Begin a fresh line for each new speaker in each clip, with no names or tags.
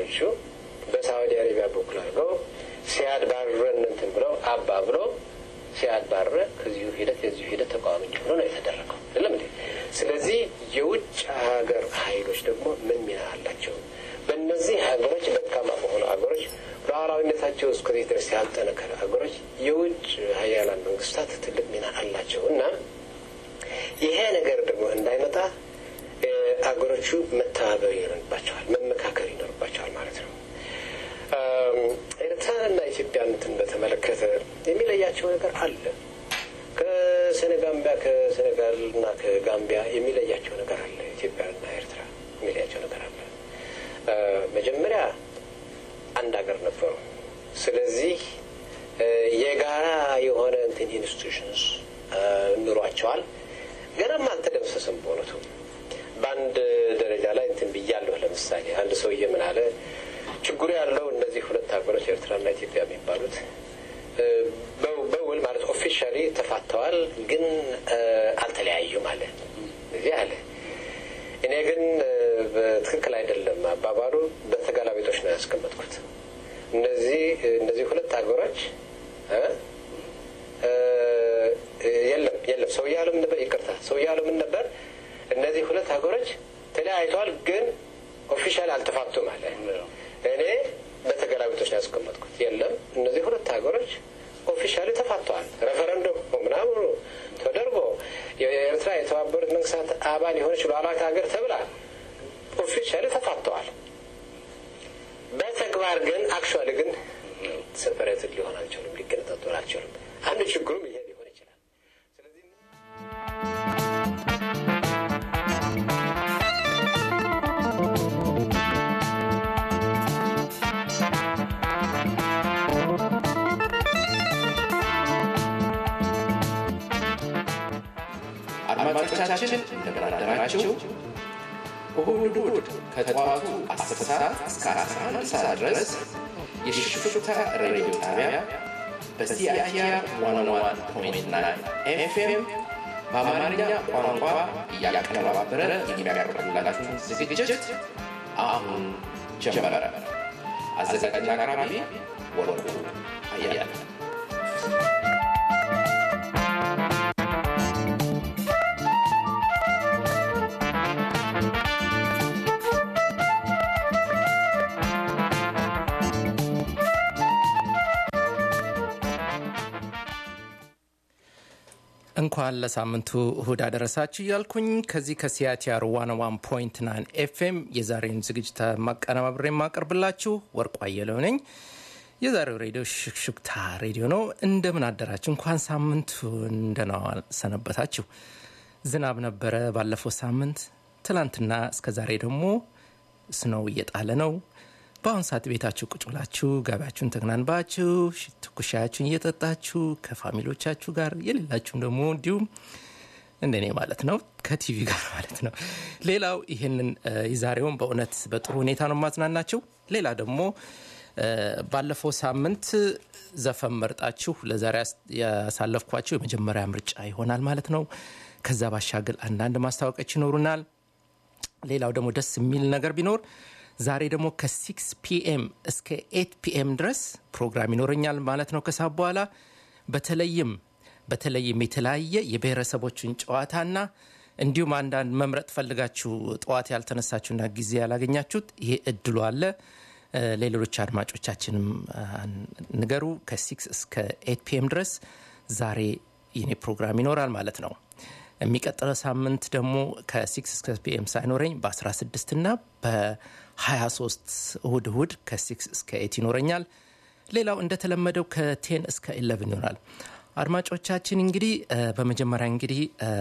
አረቦቹ በሳዑዲ አረቢያ በኩል አድርገው ሲያድ ባረን እንትን ብለው አባ ብሎ ሲያድ ባረ ከዚሁ ሂደት የዚሁ ሂደት ተቃዋሚ እንዲሆኑ ነው የተደረገው። አይደለም እንዴ? ስለዚህ የውጭ ሀገር ኃይሎች ደግሞ ምን ሚና አላቸው? በእነዚህ ሀገሮች ደካማ በሆኑ ሀገሮች ሉዓላዊነታቸው እስከዚህ ድረስ ያልጠነከረ ሀገሮች የውጭ ሀያላን መንግስታት ትልቅ ሚና አላቸው እና ይሄ ነገር ደግሞ እንዳይመጣ አገሮቹ መተባበር ይኖርባቸዋል፣ መመካከር ይኖርባቸዋል ማለት ነው። ኤርትራንና ኢትዮጵያነትን በተመለከተ የሚለያቸው ነገር አለ። ከሴኔጋምቢያ ከሴኔጋልና ከጋምቢያ የሚለያቸው ነገር አለ። ኢትዮጵያና ኤርትራ የሚለያቸው ነገር አለ። መጀመሪያ አንድ ሀገር ነበሩ። ስለዚህ የጋራ የሆነ እንትን ኢንስቲቱሽንስ ኑሯቸዋል። ገናም አልተደመሰሰም በእውነቱ በአንድ ደረጃ ላይ እንትን ብያለሁ። ለምሳሌ አንድ ሰውዬ ምን አለ፣ ችግሩ ያለው እነዚህ ሁለት ሀገሮች ኤርትራና ኢትዮጵያ የሚባሉት በውል ማለት ኦፊሻሊ ተፋተዋል፣ ግን አልተለያዩም አለ። እዚህ አለ። እኔ ግን በትክክል አይደለም አባባሉ፣ በተገላቢጦች ነው ያስቀመጥኩት። እነዚህ እነዚህ ሁለት ሀገሮች የለም የለም ሰው ያለው ምን ነበር? ይቅርታ ሰው ያለው ምን ነበር? እነዚህ ሁለት ሀገሮች ተለያይተዋል፣ ግን ኦፊሻል አልተፋቱም አለ። እኔ በተገላቢጦች ነው ያስቀመጥኩት። የለም እነዚህ ሁለት ሀገሮች ኦፊሻሊ ተፋተዋል። ሬፈረንደም ምናምኑ ተደርጎ የኤርትራ የተባበሩት መንግስታት አባል የሆነች ሉዓላዊት ሀገር ተብላ ኦፊሻሊ ተፋተዋል። በተግባር ግን አክቹዋሊ ግን ሰፐሬትድ ሊሆን አልችሉም፣ ሊገነጣጠሉ አልችሉም። አንድ ችግሩም ይሄ ሊሆን ይችላል። ስለዚህ
አድማጮቻችን እንደምን አደራችሁ። እሁድ እሁድ ከጠዋቱ 10 ሰዓት እስከ 11 ሰዓት ድረስ የሽፍታ ሬዲዮ ጣቢያ በሲአይቲአር 101.9 ኤፍኤም በአማርኛ ቋንቋ እያቀነባበረ የሚያቀርብላችሁን ዝግጅት አሁን ጀመረ። አዘጋጅና አቅራቢ ወርቁ አያለ
እንኳን ለሳምንቱ እሁድ አደረሳችሁ እያልኩኝ ከዚህ ከሲያቲአር ዋን ዋን ፖይንት ናይን ኤፍኤም የዛሬውን ዝግጅት ማቀነባብሬ የማቀርብላችሁ ወርቁ አየለው ነኝ። የዛሬው ሬዲዮ ሽክሽክታ ሬዲዮ ነው። እንደምን አደራችሁ? እንኳን ሳምንቱ እንደናዋ ሰነበታችሁ። ዝናብ ነበረ ባለፈው ሳምንት። ትላንትና እስከ ዛሬ ደግሞ ስነው እየጣለ ነው። በአሁን ሰዓት ቤታችሁ ቁጭ ብላችሁ ገበያችሁን ተግናንባችሁ ትኩሻያችሁን እየጠጣችሁ ከፋሚሊዎቻችሁ ጋር የሌላችሁም ደግሞ እንዲሁም እንደኔ ማለት ነው ከቲቪ ጋር ማለት ነው። ሌላው ይህንን የዛሬውን በእውነት በጥሩ ሁኔታ ነው ማዝናናችሁ። ሌላ ደግሞ ባለፈው ሳምንት ዘፈን መርጣችሁ ለዛሬ ያሳለፍኳቸው የመጀመሪያ ምርጫ ይሆናል ማለት ነው። ከዛ ባሻገር አንዳንድ ማስታወቂያዎች ይኖሩናል። ሌላው ደግሞ ደስ የሚል ነገር ቢኖር ዛሬ ደግሞ ከሲክስ ፒኤም እስከ ኤት ፒኤም ድረስ ፕሮግራም ይኖረኛል ማለት ነው። ከሳ በኋላ በተለይም በተለይም የተለያየ የብሔረሰቦችን ጨዋታና እንዲሁም አንዳንድ መምረጥ ፈልጋችሁ ጠዋት ያልተነሳችሁና ጊዜ ያላገኛችሁት ይሄ እድሉ አለ። ለሌሎች አድማጮቻችንም ንገሩ። ከሲክስ እስከ ኤት ፒኤም ድረስ ዛሬ የኔ ፕሮግራም ይኖራል ማለት ነው። የሚቀጥለው ሳምንት ደግሞ ከሲክስ እስከ ፒኤም ሳይኖረኝ በ16 እና በ23 እሁድ እሁድ ከሲክስ እስከ ኤት ይኖረኛል። ሌላው እንደተለመደው ከቴን እስከ ኢለቭን ይሆናል። አድማጮቻችን እንግዲህ በመጀመሪያ እንግዲህ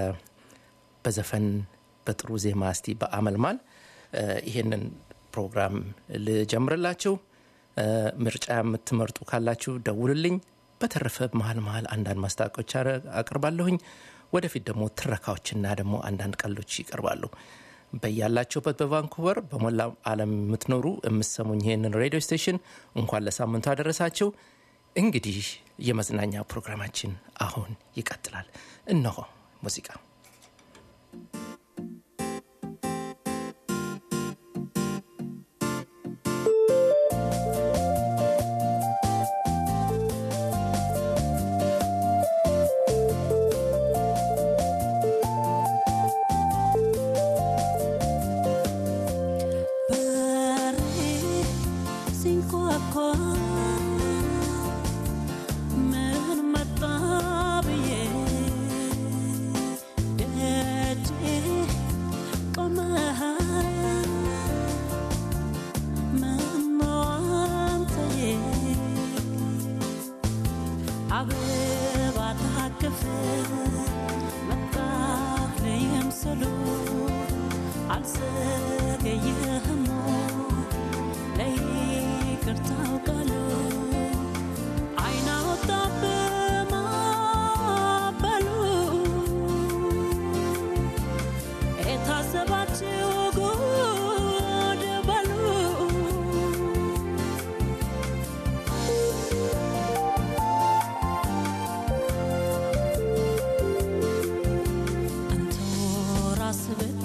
በዘፈን በጥሩ ዜማ እስቲ በአመልማል ይሄንን ፕሮግራም ልጀምርላችሁ። ምርጫ የምትመርጡ ካላችሁ ደውልልኝ። በተረፈ መሀል መሀል አንዳንድ ማስታወቂያዎች አቅርባለሁኝ። ወደፊት ደግሞ ትረካዎችና ደግሞ አንዳንድ ቀልዶች ይቀርባሉ። በያላችሁበት በቫንኩቨር በሞላ ዓለም የምትኖሩ የምሰሙኝ ይህንን ሬዲዮ ስቴሽን እንኳን ለሳምንቱ አደረሳችሁ። እንግዲህ የመዝናኛ ፕሮግራማችን አሁን ይቀጥላል። እነሆ ሙዚቃ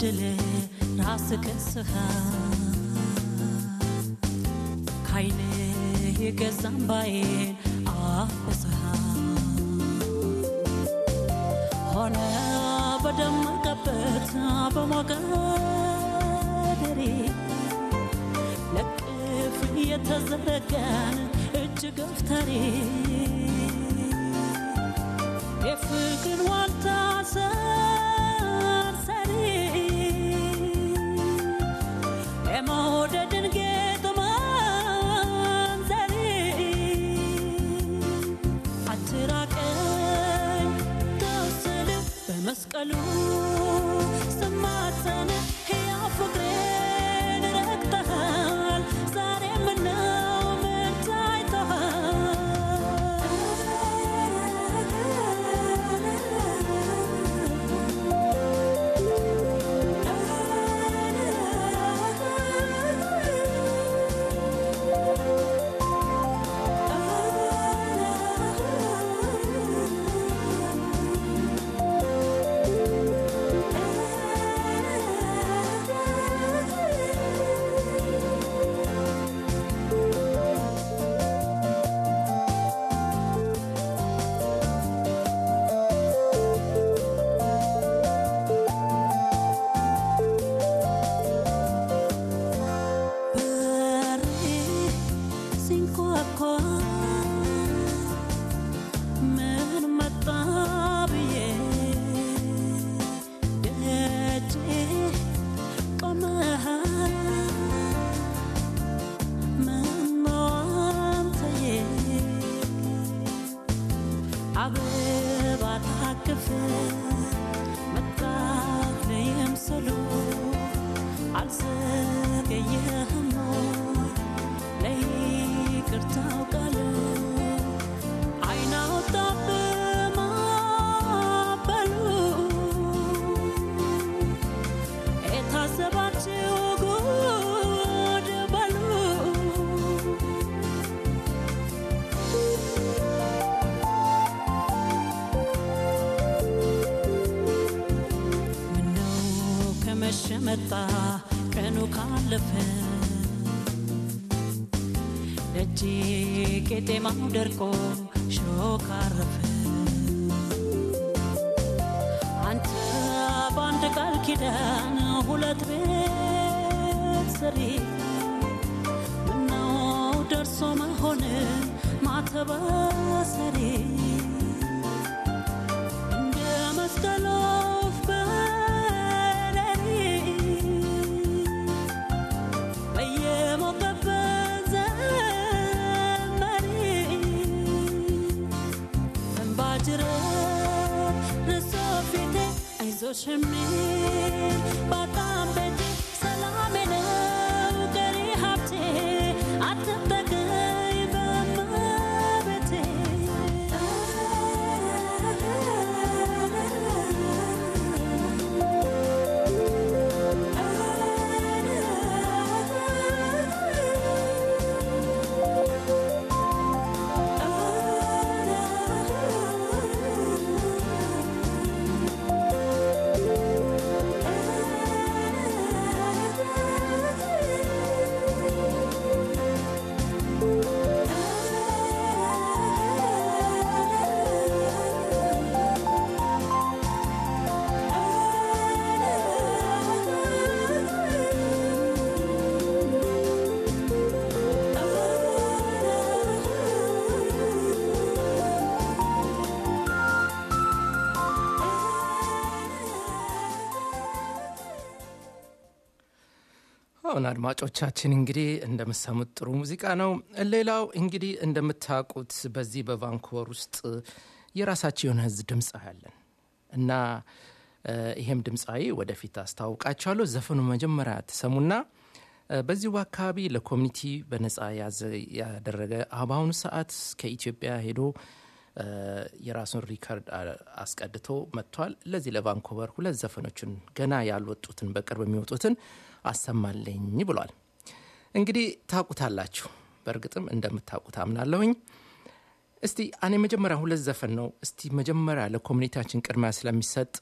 በድል ራስ ከስኻ ካይን የገዛም ባዬን አፍስሃ ሆነ በደመቀበት በሞገደሬ ለቅፍ የተዘረጋን እጅ ገፍተሬ የፍቅር ዋልታ ሰንሰሪ የመውደድን ጌጥ መንዘሪ አትራቀኝ ተውስል በመስቀሉ ስማጸን ሕያው ፍቅሬን ረግጠሃል ዛሬ ምነው ምን በሬ ሲንኳኳ ምን መጣ ብዬ ደጄ ቆመሃል ምነው አንተዬ አበባ ታቅፍ መጣት ለየምሰሉ አልዘገየህም ለይቅርታው ቃል አይን አውጣብህ ማዕበሉ የታዘባችሁ ጉድ በሉ ምነው ከመሸ መጣ ቀኑ ካለፈ ደጄ ቄጤማው ደርቆ ሾክ አረፈ አንተ በአንድ ቃል ኪዳን ሁለት ቤት ሰሪ ምነው ደርሶ መሆን ማተባሰሪ እንደ መስቀል ወፍ በሌሊት በየሞቀበት ዘመሪ እንባ ጅረት ርሶ ፊቴ አይዞሽ የሚል በጣም ቤቴ ሰላሜ ነው ቀሪ ሀብቴ አትጠቀኝ በመቤቴ
አሁን አድማጮቻችን እንግዲህ እንደምሰሙት ጥሩ ሙዚቃ ነው። ሌላው እንግዲህ እንደምታውቁት በዚህ በቫንኩቨር ውስጥ የራሳቸው የሆነ ህዝብ ድምፅ አለን እና እ፣ ይሄም ድምፃዊ ወደፊት አስተዋውቃቸዋለሁ። ዘፈኑ መጀመሪያ ትሰሙና እ፣ በዚሁ አካባቢ ለኮሚኒቲ በነፃ ያዘ- ያደረገ አ- በአሁኑ ሰዓት ከኢትዮጵያ ሄዶ እ፣ የራሱን ሪከርድ አ- አስቀድቶ መጥቷል። ለዚህ ለቫንኩቨር ሁለት ዘፈኖችን ገና ያልወጡትን በቅርብ የሚወጡትን አሰማለኝ ብሏል። እንግዲህ ታውቁታላችሁ፣ በእርግጥም እንደምታውቁት አምናለሁኝ። እስቲ እኔ መጀመሪያ ሁለት ዘፈን ነው። እስቲ መጀመሪያ ለኮሚኒቲያችን ቅድሚያ ስለሚሰጥ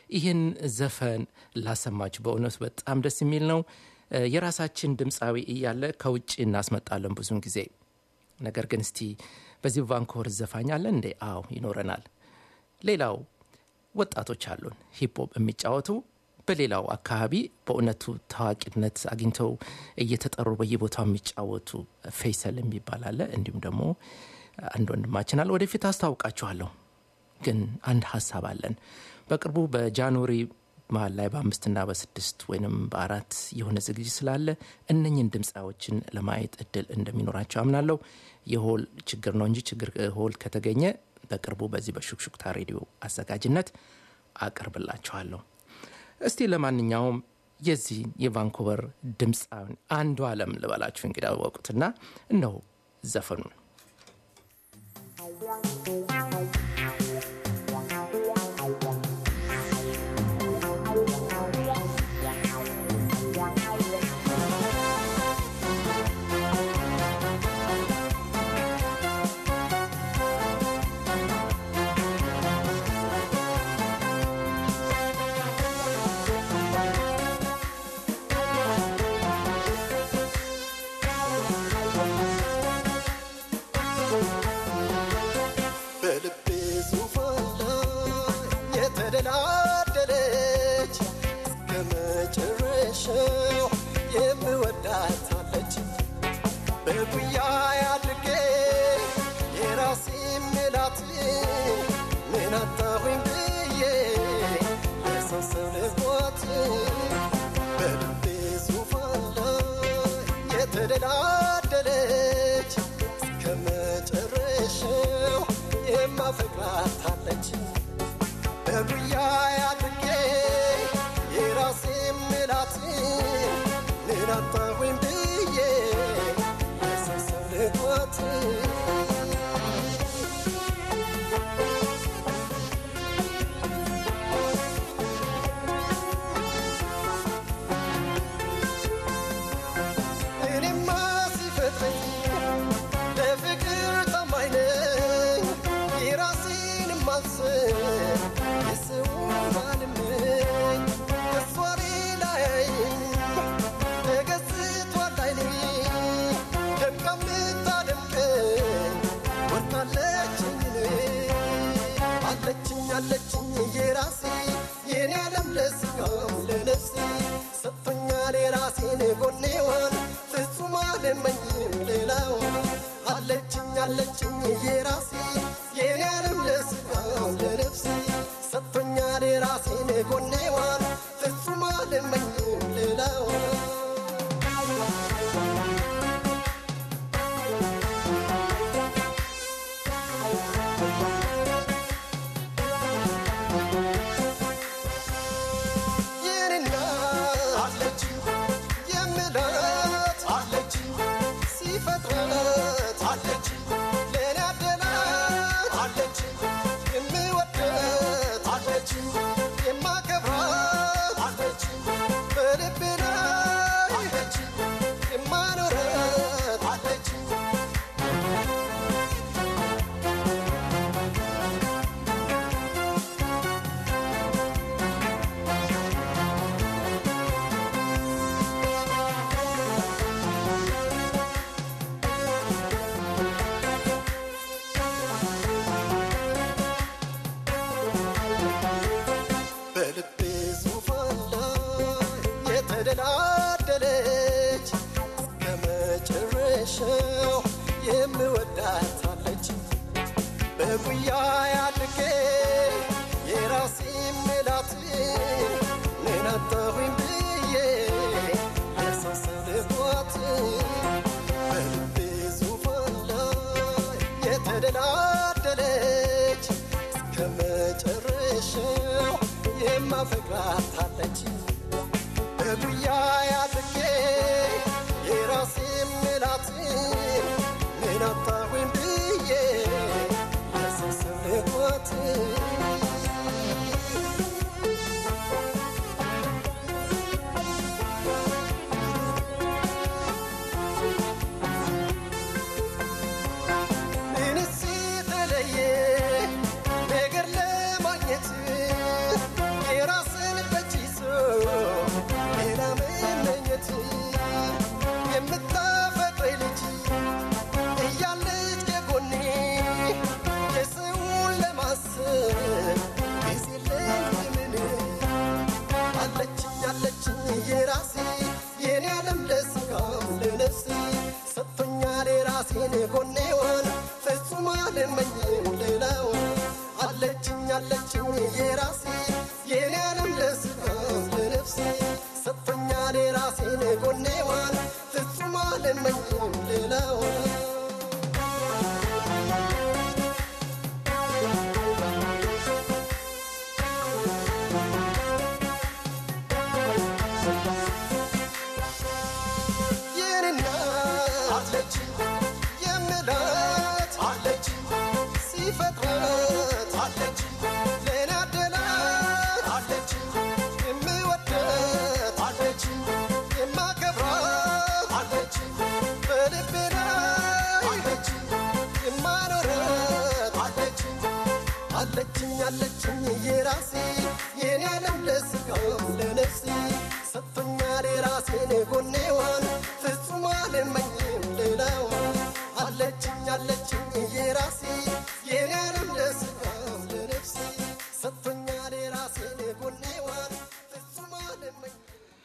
ይህን ዘፈን ላሰማችሁ። በእውነቱ በጣም ደስ የሚል ነው። እ፣ የራሳችን ድምፃዊ እያለ ከውጭ እናስመጣለን ብዙውን ጊዜ። ነገር ግን እስቲ በዚህ ቫንኮቨር ዘፋኝ አለ እንዴ? አዎ ይኖረናል። ሌላው ወጣቶች አሉን ሂፕሆፕ የሚጫወቱ በሌላው አካባቢ በእውነቱ ታዋቂነት አግኝተው እየተጠሩ በየቦታው የሚጫወቱ ፌይሰል የሚባል አለ። እንዲሁም ደግሞ አንድ ወንድማችን አለ። ወደፊት አስታውቃችኋለሁ። ግን አንድ ሀሳብ አለን። በቅርቡ በጃንዋሪ መሀል ላይ በአምስትና በስድስት ወይም በአራት የሆነ ዝግጅት ስላለ እነኝን ድምፃዎችን ለማየት እድል እንደሚኖራቸው አምናለሁ። የሆል ችግር ነው እንጂ ችግር ሆል ከተገኘ በቅርቡ በዚህ በሹክሹክታ ሬዲዮ አዘጋጅነት አቀርብላችኋለሁ። እስቲ ለማንኛውም የዚህ የቫንኮቨር ድምፃዊ አንዱ አለም ልበላችሁ እንግዲህ አወቁትና እነሆ ዘፈኑን
በልቤ ዙፋን ላይ የተደላደለች እስከ መጨረሻው የምወዳታለች በጉያ አድርጌ የራሴ ምላት ምን አጣሁኝ ብዬ የሰው ሰው ልቧት በልቤ ዙፋን ላይ የተደላደለች እስከ መጨረሻው የማፈቅራታለች በጉያ አድርጌ የራሴ ምላት ምን አጣሁኝ ብዬ የሰው ሰው ልቧት እኔማ ሲፈጥረኝ ለፍቅር ታማኝ ነኝ የራሴን ማስብ የሰውን ባልመኝ ከሷ ሌላ አያይም ተገዝቷል አይኔ ደምቃ የምታደምቀኝ ወርቃለችኝ እኔ አለችኝ አለችኝ የራሴ የኔ ዓለም ለስጋም ለነፍሴ ሰጥቶኛል የራሴን ጎኔዋን ፍጹም አልመኝም ሌላውን አለችኝ አለችኝ የራሴ የኔ ዓለም ለስጋም ለነፍሴ ሰጥቶኛል የራሴን ጎኔዋን ፍጹም አልመኝም ሌላውን የኔና አለች የምላት አለች ሲፈጥረት አለች ለእኔ አደላት አለች የምወደት አለች የማከብራት አለች በልቤ ላይ አለች የማኖረት አለች በልቤ ዙፋን ላይ የተደላደለች እስከ መጨረሻው የምወዳታለች በጉያ አድርጌ የራሴ ምላት ምን አጣሁኝ ብዬ የሰው ሰው ልቧት በልቤ ዙፋን ላይ የተደላደለች እስከ መጨረሻው የማፈቅራታለች በጉያ አድርጌ የራሴ ምላት ምን አጣሁኝ ብዬ የሰው ሰው ልቧት ምንስ የተለየ ነገር ለማግኘት የራስ አለችኝ አለችኝ የራሴ የኔ ዓለም ለስጋም ለነፍሴ ሰጥቶኛል የራሴን ጎኔዋን ፍጹም አልመኝም ሌላውን አለችኝ አለችኝ የራሴ የኔ ዓለም ለስጋም ለነፍሴ ሰጥቶኛል የራሴን ጎኔዋን ፍጹም አልመኝም ሌላውን የኔና አለች የምላት አለች ሲፈጥራት አለች ለኔ አደላት አለች የምወዳት አለች የማከብራት አለች በልቤ ላይ አለች የማኖራት አለች አለችኝ አለችኝ የራሴ የኔ ዓለም ለስጋም ለነፍሴ ሰጥቶኛል የራሴን ጎኔዋን ፍጹም አልመኝም ሌላዋን አለችኝ አለችኝ የራሴ የኔ ዓለም ለስጋም ለነፍሴ ሰጥቶኛል የራሴን ጎኔዋን ፍጹም አልመኝም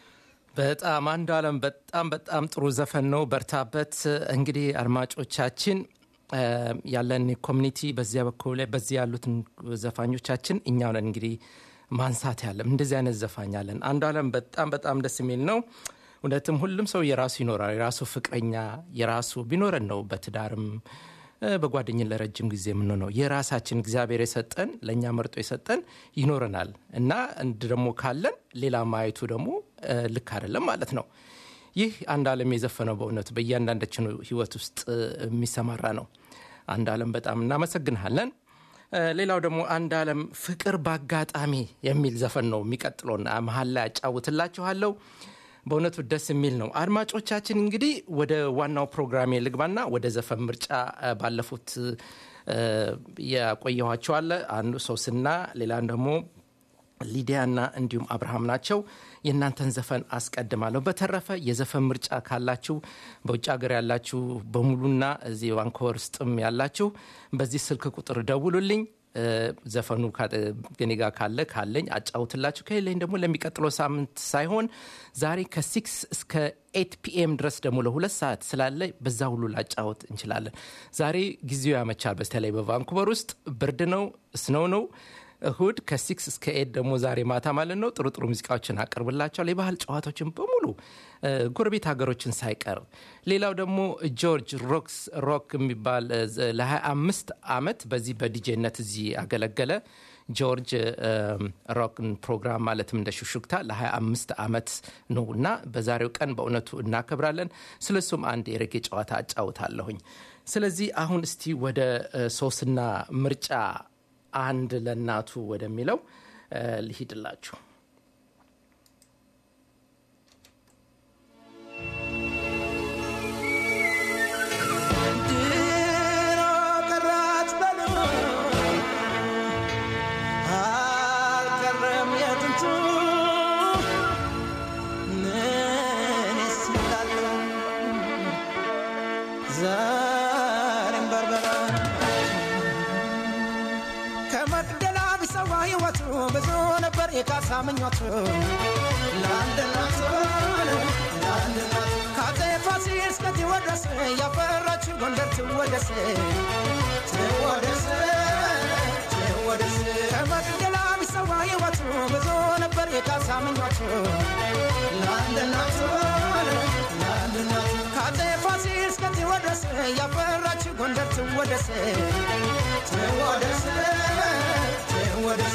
በጣም አንዱ አለም በጣም በጣም ጥሩ ዘፈን ነው። በርታበት። እንግዲህ አድማጮቻችን እ፣ ያለን ኮሚኒቲ በዚያ በኩል ላይ በዚህ ያሉትን ዘፋኞቻችን እኛው ነን እንግዲህ ማንሳት ያለም እንደዚህ አይነት ዘፋኝ አለን። አንዱ አለም በጣም በጣም ደስ የሚል ነው። እውነትም ሁሉም ሰው የራሱ ይኖራል። የራሱ ፍቅረኛ የራሱ ቢኖረን ነው በትዳርም እ፣ በጓደኝን ለረጅም ጊዜ የምንሆነው የራሳችን እግዚአብሔር የሰጠን ለእኛ መርጦ የሰጠን ይኖረናል እና እንድ ደግሞ ካለን ሌላ ማየቱ ደግሞ እ፣ ልክ አይደለም ማለት ነው። ይህ አንድ አለም የዘፈነው በእውነቱ በእያንዳንዳችን ህይወት ውስጥ እ፣ የሚሰማራ ነው። አንድ አለም በጣም እናመሰግንሃለን። እ፣ ሌላው ደግሞ አንድ አለም ፍቅር በአጋጣሚ የሚል ዘፈን ነው የሚቀጥለውን መሀል ላይ አጫውትላችኋለሁ። በእውነቱ ደስ የሚል ነው። አድማጮቻችን እንግዲህ ወደ ዋናው ፕሮግራሜ ልግባና ወደ ዘፈን ምርጫ እ፣ ባለፉት እ፣ ያቆየኋቸው አለ አንዱ ሶስና ሌላን ደግሞ ሊዲያና እንዲሁም አብርሃም ናቸው። የእናንተን ዘፈን አስቀድማለሁ። በተረፈ የዘፈን ምርጫ ካላችሁ በውጭ ሀገር ያላችሁ በሙሉና እዚህ ቫንኮቨር ውስጥም ያላችሁ በዚህ ስልክ ቁጥር ደውሉልኝ። እ፣ ዘፈኑ ካ- እኔ ጋር ካለ ካለኝ አጫውትላችሁ፣ ከሌለኝ ደግሞ ለሚቀጥለው ሳምንት ሳይሆን ዛሬ ከሲክስ እስከ ኤት ፒኤም ድረስ ደግሞ ለሁለት ሰዓት ስላለ በዛ ሁሉ ላጫወት እንችላለን። ዛሬ ጊዜው ያመቻል። በተለይ በቫንኩቨር ውስጥ ብርድ ነው፣ ስነው ነው። እሁድ ከሲክስ እስከ ኤድ ደግሞ ዛሬ ማታ ማለት ነው ጥሩ ጥሩ ሙዚቃዎችን አቀርብላቸዋል። የባህል ጨዋታዎችን በሙሉ እ፣ ጎረቤት ሀገሮችን ሳይቀር ሌላው ደግሞ ጆርጅ ሮክስ ሮክ የሚባል እ፣ ዘ- ለ25 ዓመት በዚህ በዲጄነት እዚህ ያገለገለ ጆርጅ እም፣ ሮክን ፕሮግራም ማለትም እንደ ሹሹክታ ለ25 ዓመት ነው እና በዛሬው ቀን በእውነቱ እናከብራለን። ስለሱም አንድ የሬጌ ጨዋታ አጫውታለሁኝ። ስለዚህ አሁን እስቲ ወደ እ፣ ሶስና ምርጫ አንድ ለእናቱ ወደሚለው እ፣ ልሂድላችሁ።
ድሮ ቀራት በሉ አልቀረም የጥንቱ እኔስ እላለሁ ዛሬም በርበራ ከመቅደላ ቢሰዋ ሕይወቱ ብዙ ነበር የካሳ ምኞቱ ለአንድ እናቱ ለአንድ እናቱ ከአፄ ፋሲል እስከ ቴዎድሮስ ያፈራችው ጎንደር ትወደስ ትወደስ ትወደስ ከመቅደላ ቢሰዋ ሕይወቱ ብዙ ነበር የካሳ ምኞቱ ለአንድ እናቱ ለአንድ እናቱ ከአፄ ፋሲል እስከ ቴዎድሮስ ያፈራችው ጎንደር ትወደስ ትወደስ ትወደስ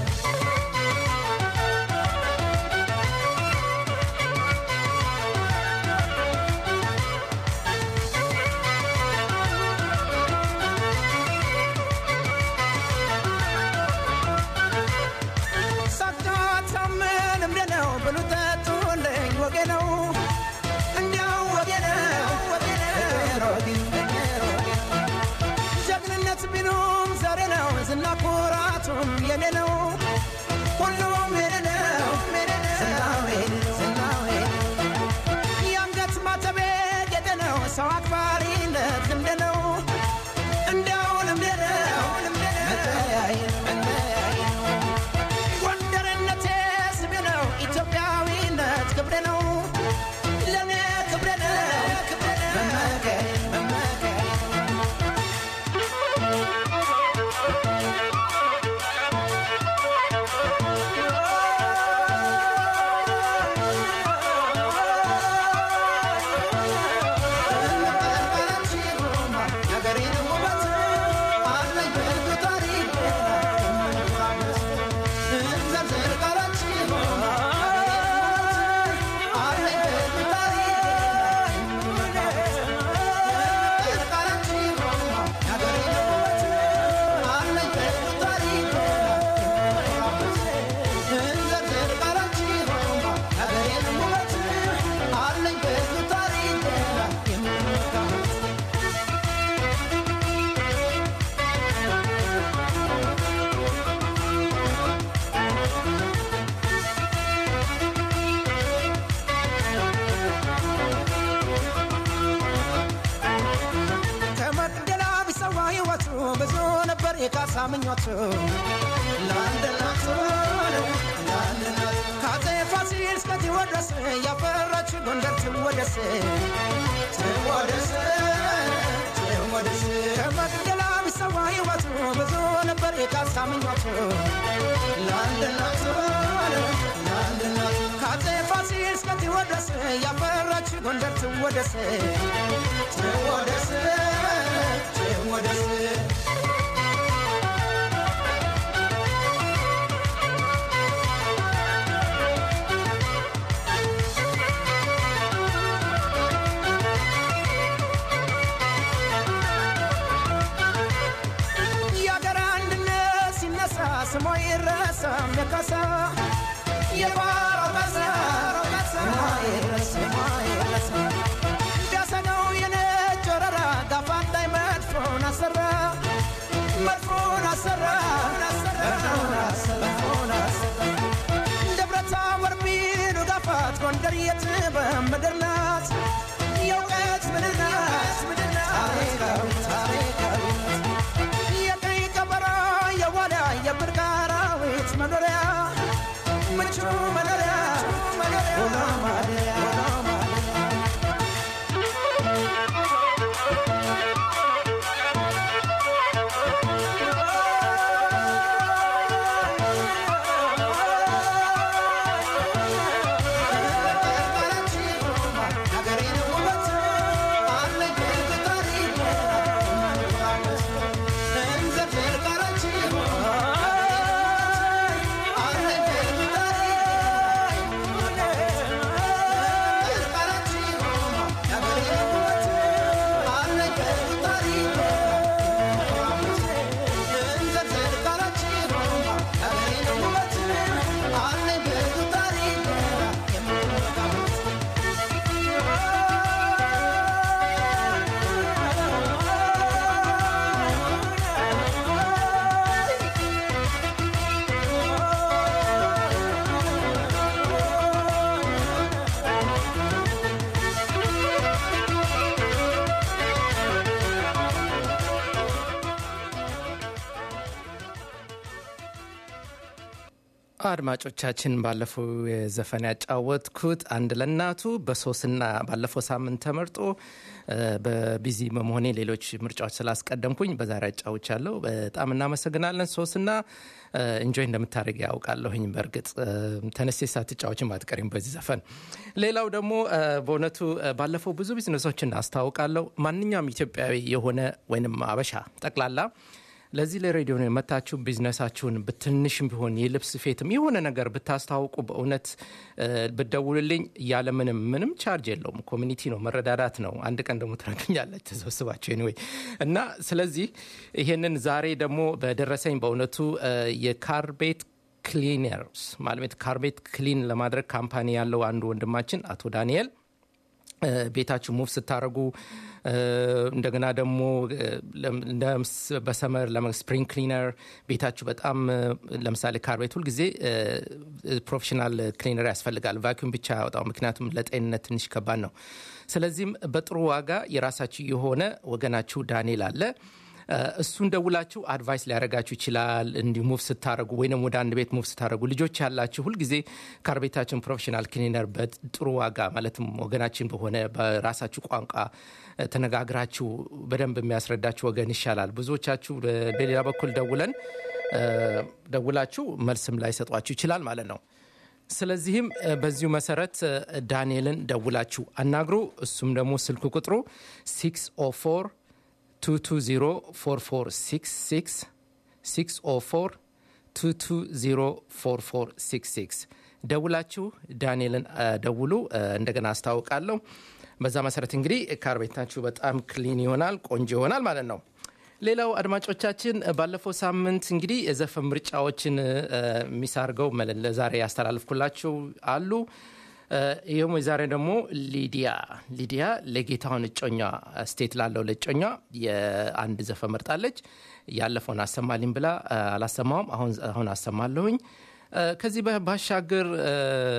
ሳታታምን እምደ ነው ብሉ ጠጡልኝ ወጌ ነው እንዲያው ወጌ ነው ወጌ ነው ጀግንነት ቢሉም ዛሬ ነው ዝና ኩራቱም የኔ ነው ሁሉም የኔ ነው ዝናው የኔ ነው፣ ዝናው የኔ ነው። የአንገት ማተቤ ጌጤ ነው ሰው አክባሪነት ልምድ ነው እንዲያው ልምድ ነው መለያየ ነው መለያየ ነው ጎንደርነቴ ስሜ ነው ኢትዮጵያ ነበር የካሳ ምኞቱ ለአንድ እናቱ ለአንድ እናቱ ከአፄ ፋሲል እስከ ቴዎድሮስ ያፈራች ጎንደር ትወደስ ትወደስ ትወደስ ከመቅደላ ቢሰዋ ሕይወቱ ብዙ ነበር የካሳ ምኞቱ ለአንድ እናቱ ለአንድ እናቱ ከአፄ ፋሲል እስከ ቴዎድሮስ ያፈራች ጎንደር ትወደስ ትወደስ ትወደስ የአገር አንድነት ሲነሳ ስሟ ይረሳም የካሳ የባሮ ካሳ ስሟ ይረሳ ስሟ ይረሳ ዳሰነው የነጭ ወረራ ጋፋት ላይ መድፎን አሰራ መድፎን አሰራ መድፎን አሰራ መድፎን አሰራ ደብረ ታቦር ቢሉ ጋፋት ጎንደር የጥበብ ምድር ናት የእውቀት ምድር ናት ታሪካዊ ታሪካዊ የቀይ ቀበሮ የዋልያ የብርቅ አራዊት መኖሪያ ምቹ መኖሪያ ውሎ ማደሪያ ውሎ ማደሪያ
አድማጮቻችን ባለፈው የዘፈን ያጫወትኩት አንድ ለእናቱ በሶስና ባለፈው ሳምንት ተመርጦ እ፣ በቢዚ በመሆኔ ሌሎች ምርጫዎች ስላስቀደምኩኝ በዛሬ ያጫውቻለሁ። በጣም እናመሰግናለን። ሶስና እንጆይ እንደምታደርግ ያውቃለሁኝ። በእርግጥ እ፣ ተነስቴ ሳትጫዎችን አትቀሪም በዚህ ዘፈን። ሌላው ደግሞ እ፣ በእውነቱ እ፣ ባለፈው ብዙ ቢዝነሶችን አስታውቃለሁ። ማንኛውም ኢትዮጵያዊ የሆነ ወይንም አበሻ ጠቅላላ ለዚህ ለሬዲዮ ነው የመታችሁ ቢዝነሳችሁን በትንሽም ቢሆን የልብስ ስፌትም የሆነ ነገር ብታስታውቁ በእውነት እ፣ ብትደውሉልኝ ያለ ምንም ምንም ቻርጅ የለውም። ኮሚኒቲ ነው፣ መረዳዳት ነው። አንድ ቀን ደግሞ ትረዱኛለች ተሰብስባችሁ ኤኒዌይ እና ስለዚህ ይሄንን ዛሬ ደግሞ በደረሰኝ በእውነቱ እ፣ የካርቤት ክሊነርስ ማለት ካርቤት ክሊን ለማድረግ ካምፓኒ ያለው አንዱ ወንድማችን አቶ ዳንኤል እ፣ ቤታችሁ ሙቭ ስታደረጉ እንደገና ደግሞ እ፣ ለም- እንደ ምስ- በሰመር ስፕሪንግ ክሊነር ቤታችሁ በጣም እ፣ ለምሳሌ ካርቤት ሁልጊዜ እ፣ ፕሮፌሽናል ክሊነር ያስፈልጋል። ቫኪዩም ብቻ ያወጣው፣ ምክንያቱም ለጤንነት ትንሽ ከባድ ነው። ስለዚህም በጥሩ ዋጋ የራሳችሁ የሆነ ወገናችሁ ዳንኤል አለ እ፣ እሱን ደውላችሁ አድቫይስ ሊያደርጋችሁ ይችላል። እንዲሁ ሙቭ ስታደረጉ ወይም ወደ አንድ ቤት ሙቭ ስታደረጉ ልጆች ያላችሁ ሁልጊዜ ካርቤታችን ፕሮፌሽናል ክሊነር በጥሩ ዋጋ ማለትም ወገናችን በሆነ በራሳችሁ ቋንቋ እ፣ ተነጋግራችሁ በደንብ የሚያስረዳችሁ ወገን ይሻላል። ብዙዎቻችሁ በ- በሌላ በኩል ደውለን እ፣ ደውላችሁ መልስም ላይ ሰጧችሁ ይችላል ማለት ነው። ስለዚህም እ፣ በዚሁ መሰረት እ፣ ዳንኤልን ደውላችሁ አናግሩ። እሱም ደግሞ ስልክ ቁጥሩ 604 2204466 604 2204466 ደውላችሁ ዳንኤልን እ፣ ደውሉ። እ፣ እንደገና አስታውቃለሁ። በዛ መሰረት እንግዲህ ካር ቤታችሁ በጣም ክሊን ይሆናል፣ ቆንጆ ይሆናል ማለት ነው። ሌላው አድማጮቻችን እ፣ ባለፈው ሳምንት እንግዲህ የዘፈን ምርጫዎችን እ፣ ሚስ አድርገው መለ- ለዛሬ ያስተላልፍኩላችሁ አሉ። እ፣ ይህም የዛሬ ደግሞ ሊዲያ ሊዲያ ለጌታውን እጮኛ ስቴት ላለው ለእጮኛ የአንድ ዘፈን መርጣለች። ያለፈውን አሰማልኝ ብላ እ፣ አላሰማውም። አሁን አሁን አሰማለሁኝ። እ፣ ከዚህ በ- ባሻገር እ፣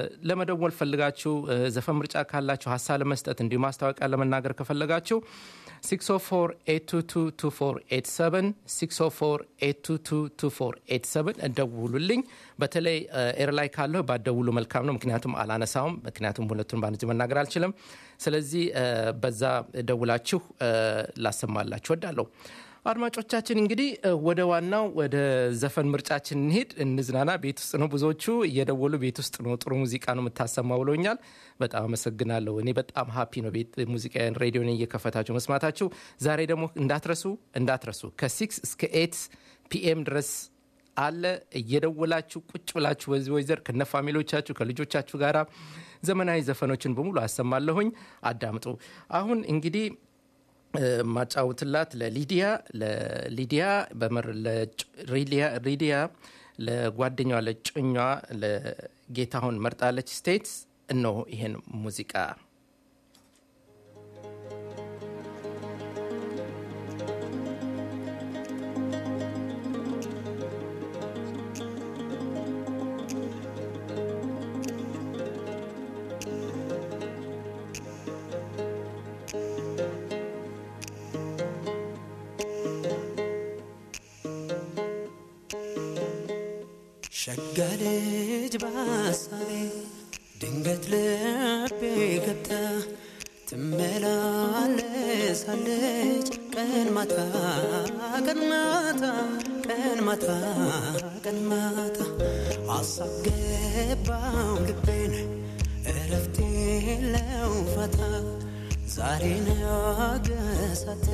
ለመደወል ፈልጋችሁ እ፣ ዘፈን ምርጫ ካላችሁ ሀሳብ ለመስጠት እንዲሁ ማስታወቂያ ለመናገር ከፈለጋችሁ 604 604 እንደውሉልኝ። በተለይ ኤር ላይ ካለሁ ባደውሉ መልካም ነው፣ ምክንያቱም አላነሳውም። ምክንያቱም ሁለቱን በአንድ ጊዜ መናገር አልችልም። ስለዚህ በዛ ደውላችሁ ላሰማላችሁ ወዳለሁ። አድማጮቻችን እንግዲህ ወደ ዋናው ወደ ዘፈን ምርጫችን እንሄድ፣ እንዝናና። ቤት ውስጥ ነው ብዙዎቹ እየደወሉ ቤት ውስጥ ነው ጥሩ ሙዚቃ ነው የምታሰማ ብሎኛል። በጣም አመሰግናለሁ። እኔ በጣም ሀፒ ነው ቤት ሙዚቃን ሬዲዮን እየከፈታችሁ መስማታችሁ። ዛሬ ደግሞ እንዳትረሱ እንዳትረሱ ከሲክስ እስከ ኤት ፒኤም ድረስ አለ እየደወላችሁ ቁጭ ብላችሁ በዚህ ወይዘር ከነ ፋሚሊዎቻችሁ ከልጆቻችሁ ጋር ዘመናዊ ዘፈኖችን በሙሉ አሰማለሁኝ። አዳምጡ። አሁን እንግዲህ ማጫወትላት ለሊዲያ ለሊዲያ በምር ሊዲያ ለጓደኛዋ ለጮኛዋ ለጌታሁን መርጣለች ስቴትስ እነሆ ይሄን ሙዚቃ
ሸጋ ልጅ በሀሳቤ ድንገት ልቤ ገብታ ትመላለሳለች ቀን ማታ ቀን ማታ ቀን ማታ ቀን ማታ ሀሳብ ገባው ልቤን እረፍቴ የለው ፋታ ዛሬ ነገሳቴ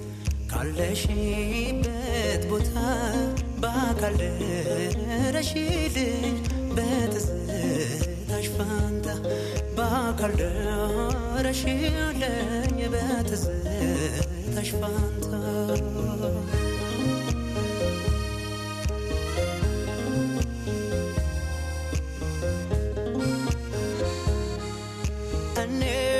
ካለሽበት ቦታ በአካል ደረሽልኝ በትዝታሽ ፋንታ በአካል ደረሽልኝ በትዝታሽ ፋንታ እኔ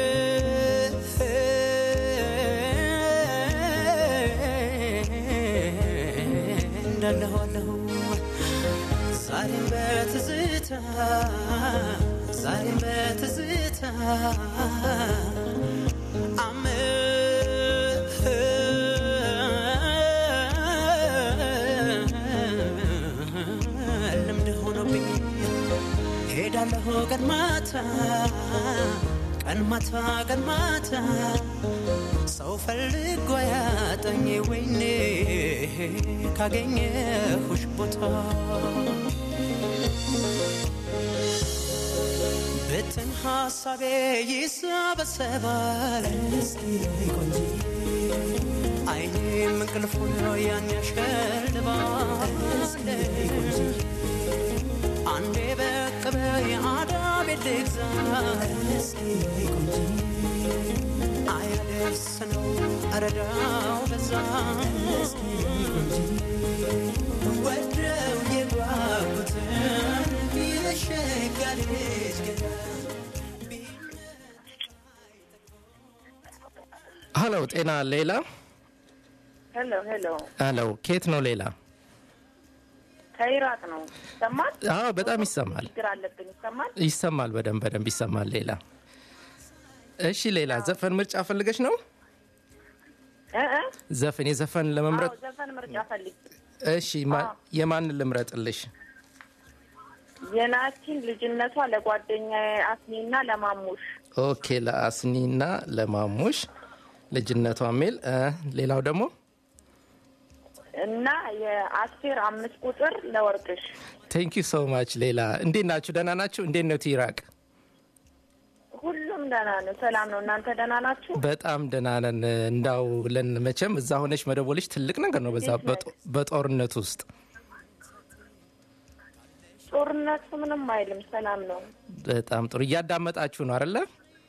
እንዳለሁ አለሁ ዛሬም በትዝታ ዛሬም በትዝታ ልምድ ሆኖብኝ ሄዳለሁ ቀን ማታ ቀን ማታ ቀን ማታ ሰው ፈልጎ ያጠኝ ወይኔ ካገኘሁሽ ቦታ ብትን ሀሳቤ ይሰበሰባል አይኔም እንቅልፉን ያን ያሸልባል አንዴ በቅበ የአዳቤ ልግዛ አያደርስ ነው አረዳው በዛ ወደው የጓጉትን የሸጋ ልጅ ገዳ
ሀሎ ጤና ሌላ
ሄሎ ሄሎ፣
ሀሎ ኬት ነው ሌላ
ከኢራቅ ነው። ይሰማል?
አዎ በጣም ይሰማል
ችግር አለብን። ይሰማል?
ይሰማል በደንብ በደንብ ይሰማል ሌላ እሺ ሌላ ዘፈን ምርጫ ፈልገሽ ነው
እ እ
ዘፈን የዘፈን ለመምረጥ
አዎ፣ ዘፈን ምርጫ ፈልግ።
እሺ ማ- የማንን ልምረጥልሽ
የናቲን ልጅነቷ ለጓደኛዬ አስኒና ለማሙሽ
ኦኬ ለአስኒና ለማሙሽ ልጅነቷ ሜል እ፣ ሌላው ደግሞ
እና የአስቴር አምስት ቁጥር ለወርቅሽ።
ቴንክ ዩ ሶ ማች ሌላ እንዴት ናችሁ ደህና ናችሁ እንዴት ነው ኢራቅ
ሁሉም ደህና ነው፣ ሰላም ነው። እናንተ ደህና ናችሁ?
በጣም ደህና ነን እንዳው ለን መቼም እዛ ሆነች መደወልሽ ትልቅ ነገር ነው በዛ በጦ- በጦርነት ውስጥ
ጦርነቱ ምንም አይልም፣ ሰላም ነው።
በጣም ጥሩ እያዳመጣችሁ ነው አደለ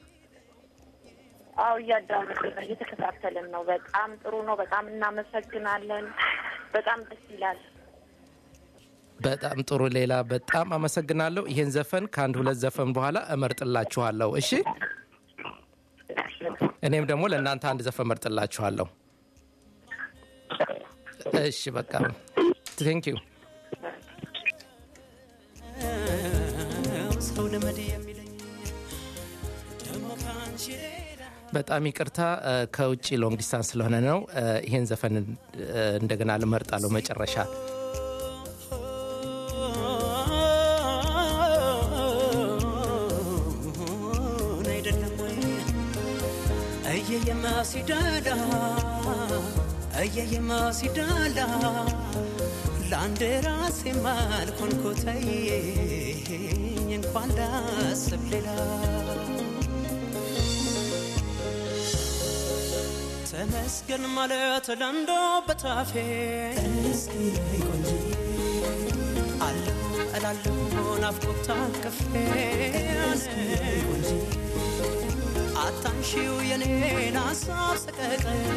አዎ እያዳመጥን ነው፣ እየተከታተልን ነው። በጣም ጥሩ ነው። በጣም እናመሰግናለን። በጣም ደስ ይላል።
በጣም ጥሩ ሌላ በጣም አመሰግናለሁ ይሄን ዘፈን ከአንድ ሁለት ዘፈን በኋላ እመርጥላችኋለሁ እሺ እኔም ደግሞ ለእናንተ አንድ ዘፈን እመርጥላችኋለሁ እሺ በቃ ቴንክ ዩ
ሰው ልመድ የሚለኝ ደግሞ ከአንቺ ሌላ
በጣም ይቅርታ እ፣ ከውጭ ሎንግ ዲስታንስ ስለሆነ ነው። እ፣ ይሄን ዘፈን እ፣ እንደገና ልመርጣለሁ መጨረሻ
አይደለም ወይ እየየማ ሲዳላ እየየማ ሲዳላ ለአንድ ራሴ ማልኮንኮተይ እንኳን ላስብ ሌላ ተመስገን ማለት ለንዶ በታፌ አለሁ እላለሁ ናፍቆት ታቅፌ አታንሺው የኔን ሀሳብ ሰቀቀን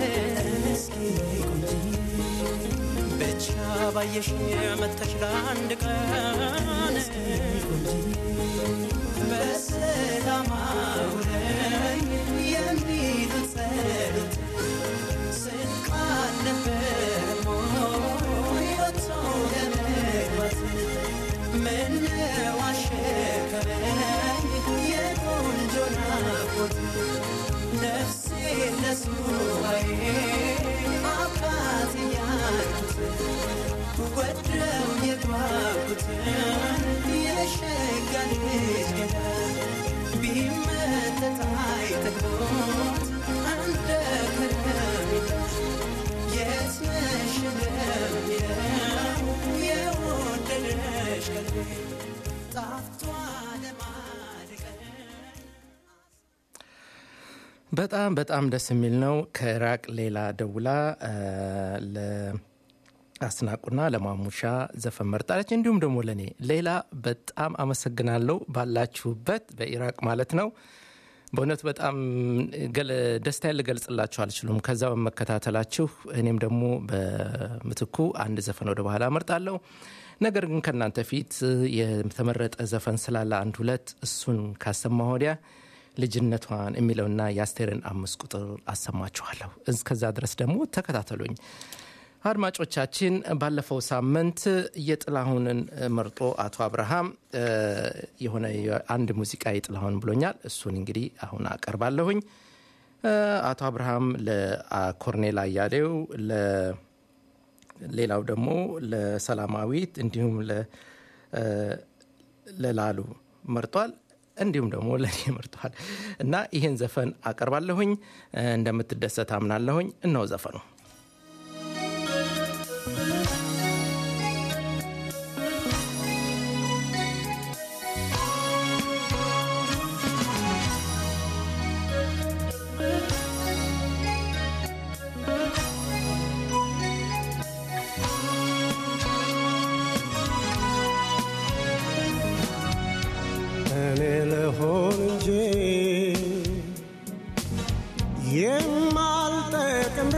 ብቻ ባየሽ መተሽ ለአንድ ቀን በሰላም አውለኝ የሚሉት ጸሎት ስንቅ አልነበረም ወይ ወጥቶ ለመግባት ምነው አሸከረኝ የቆንጆ ናፍቆት ነፍሴ ለሱባዬ አብቃት እያልኩት ወደው የጓጉትን የሸጋ ልጅ ገዳ ቢመተት አይጠግቦት እንደ ከረሜላ የት ነሽ እንደሚለው የወደደሽ ቀልቤ ጣፍቷ ለማድቀን
በጣም በጣም ደስ የሚል ነው። ከኢራቅ ሌላ ደውላ እ፣ ለአስናቁና ለማሙሻ ዘፈን መርጣለች። እንዲሁም ደግሞ ለእኔ ሌላ በጣም አመሰግናለሁ። ባላችሁበት በኢራቅ ማለት ነው። በእውነት በጣም ገለ- ደስታዬን ልገልጽላችሁ አልችሉም። ከዛ በመከታተላችሁ እኔም ደግሞ በምትኩ አንድ ዘፈን ወደ በኋላ እመርጣለሁ። ነገር ግን ከእናንተ ፊት የተመረጠ ዘፈን ስላለ አንድ ሁለት እሱን ካሰማ ወዲያ ልጅነቷን የሚለውና የአስቴርን አምስት ቁጥር አሰማችኋለሁ። እስከዛ ድረስ ደግሞ ተከታተሉኝ። አድማጮቻችን ባለፈው ሳምንት የጥላሁንን መርጦ አቶ አብርሃም እ፣ የሆነ አንድ ሙዚቃ የጥላሁን ብሎኛል። እሱን እንግዲህ አሁን አቀርባለሁኝ። እ፣ አቶ አብርሃም ለኮርኔል አያሌው ለ- ሌላው ደግሞ ለሰላማዊት እንዲሁም ለ- እ፣ ለላሉ መርጧል። እንዲሁም ደግሞ ለእኔ መርጧል እና ይህን ዘፈን አቀርባለሁኝ። እ፣ እንደምትደሰት አምናለሁኝ። እነሆ ዘፈኑ
እኔ ልሆን እንጂ የማልጠቅም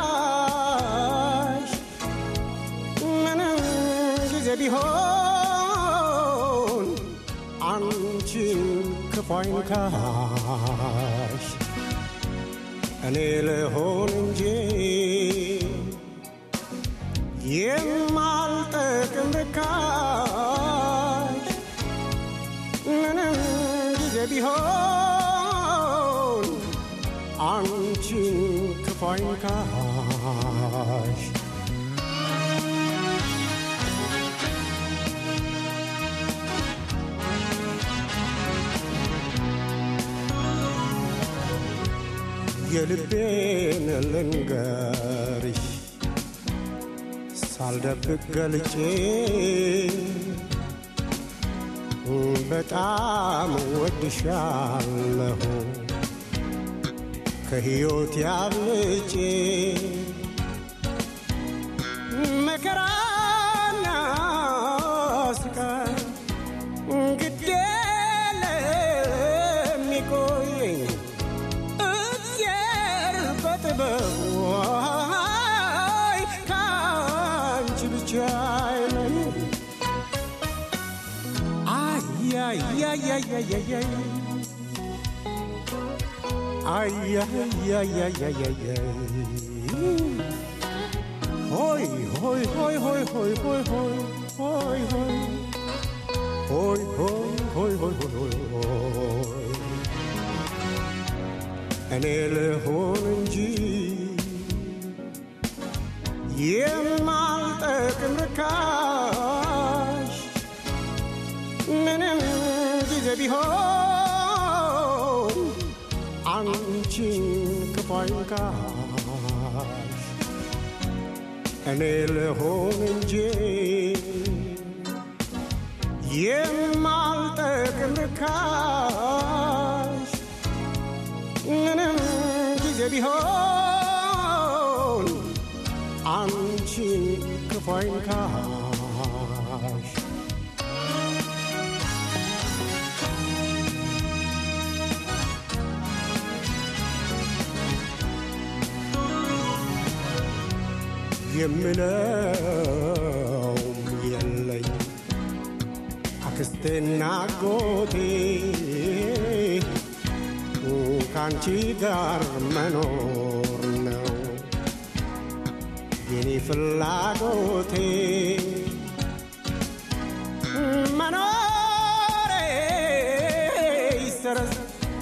ርካሽ ምንም ጊዜ ቢሆን አንቺን ክፉ አይንካሽ እኔ ልሆን እንጂ የማልጠቅም ርካሽ ምንም ጊዜ ቢሆን አንቺን ክፉ አይንካሽ የልቤን ልንገርሽ ሳልደብቅ ገልጬ በጣም ወድሻለሁ ከሕይወት ያብልጬ መከራና ስቃይ ግድ ለሚቆየኝ እግዚአብሔር በጥበቡ አይ ከአንቺ ብቻ አይለኝ አያያያያያያይ አያያያያያያይ ሆይ ሆይ ሆይ ሆይ ሆይ ሆይ ሆይ ሆይ ሆይ ሆይ ሆይ ሆይ ሆይ ሆይ ሆይ እኔ ልሆን እንጂ የማልጠቅም ርካሽ ምንም ጊዜ ቢሆን አንቺን ክፉ አይንካሽ እኔ ልሆን እንጂ የማልጠቅም ርካሽ ምንም ጊዜ ቢሆን አንቺን ክፉ አይንካሽ የምለው የለኝ አክስቴና ጎቴ ከአንቺ ጋር መኖር ነው የኔ ፍላጎቴ መኖሬ ይሰረዝ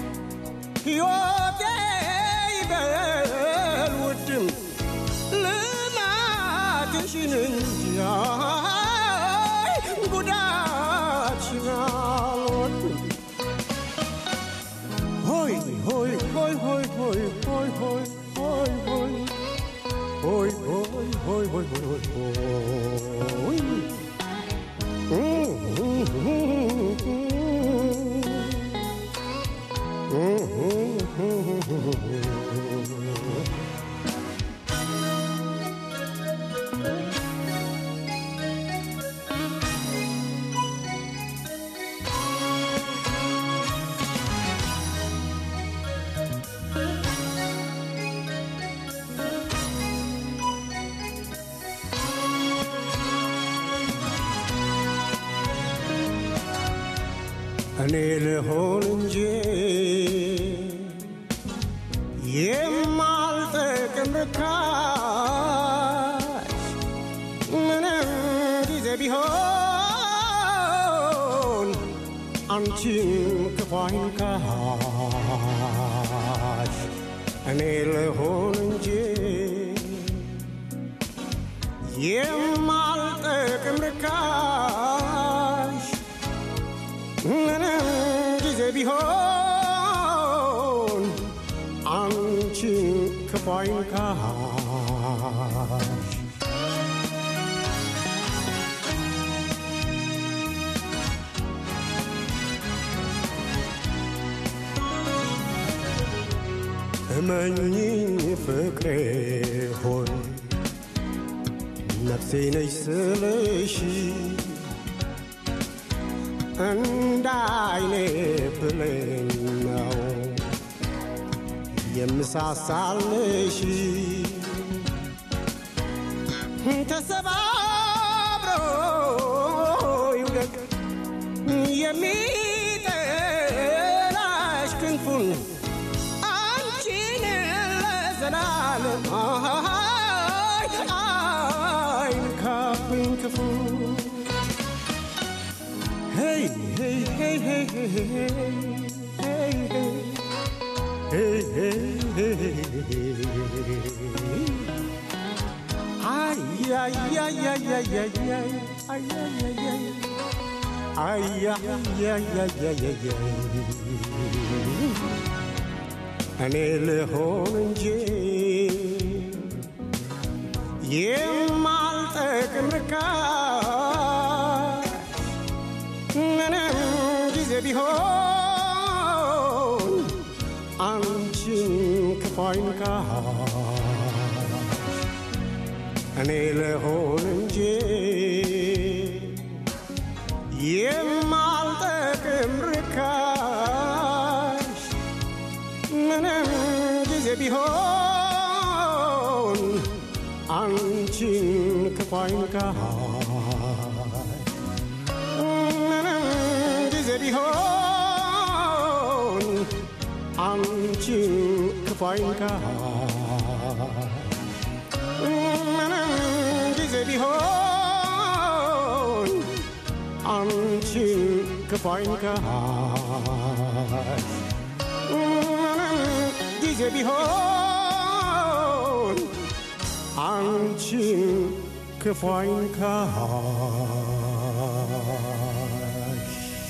ሕይወቴ ይበል ውድም ልማትሽን እንጂ አይ ጉዳትሽን አልወድም ሆይ ሆይ ሆይ ሆይ ሆይ ሆይ ሆይ ሆይ ሆይ ሆይ ሆይ ሆይ ሆይ ሆይ እኔ ልሆን እንጂ የማልጠቅም ርካሽ ምንም ጊዜ ቢሆን አንቺን ክፉ አይንካሽ እኔ ልሆን እንጂ የማልጠቅም ርካሽ ምንም ጊዜ ቢሆን አንቺን ክፉ አይንካሽ እመኚኝ ፍቅሬ ሆይ ነፍሴ ነች ስልሽ እንደ አይኔ ብሌን ነው የምሳሳልሽ ተሰባብሮ ይውደቅ የሚጠላሽ ክንፉን አንቺን ለዘላለም አይንካብኝ ክፉ Hey, hey, hey, hey, hey, hey, hey, hey, hey, hey, hey. Ay, ay, ay, ay, ay, ay, ay, ay, ay, ay, ay. Ay, ay, ay, ay, ay, ay, ay. እኔ ልሆን እንጂ የማልጠቅም ርካሽ ምንም ጊዜ ቢሆን አንቺን ክፉ አይንካሽ እኔ ልሆን እንጂ የማልጠቅም ርካሽ ምንም ጊዜ ቢሆን አንቺን ክፉ አይንካሽ ምንም ጊዜ ቢሆን አንቺን ክፉ አይንካሽ ምንም ጊዜ ቢሆን አንቺን ክፉ አይንካሽ ምንም ጊዜ ጊዜ ቢሆን አንቺን ክፉ አይንካሽ።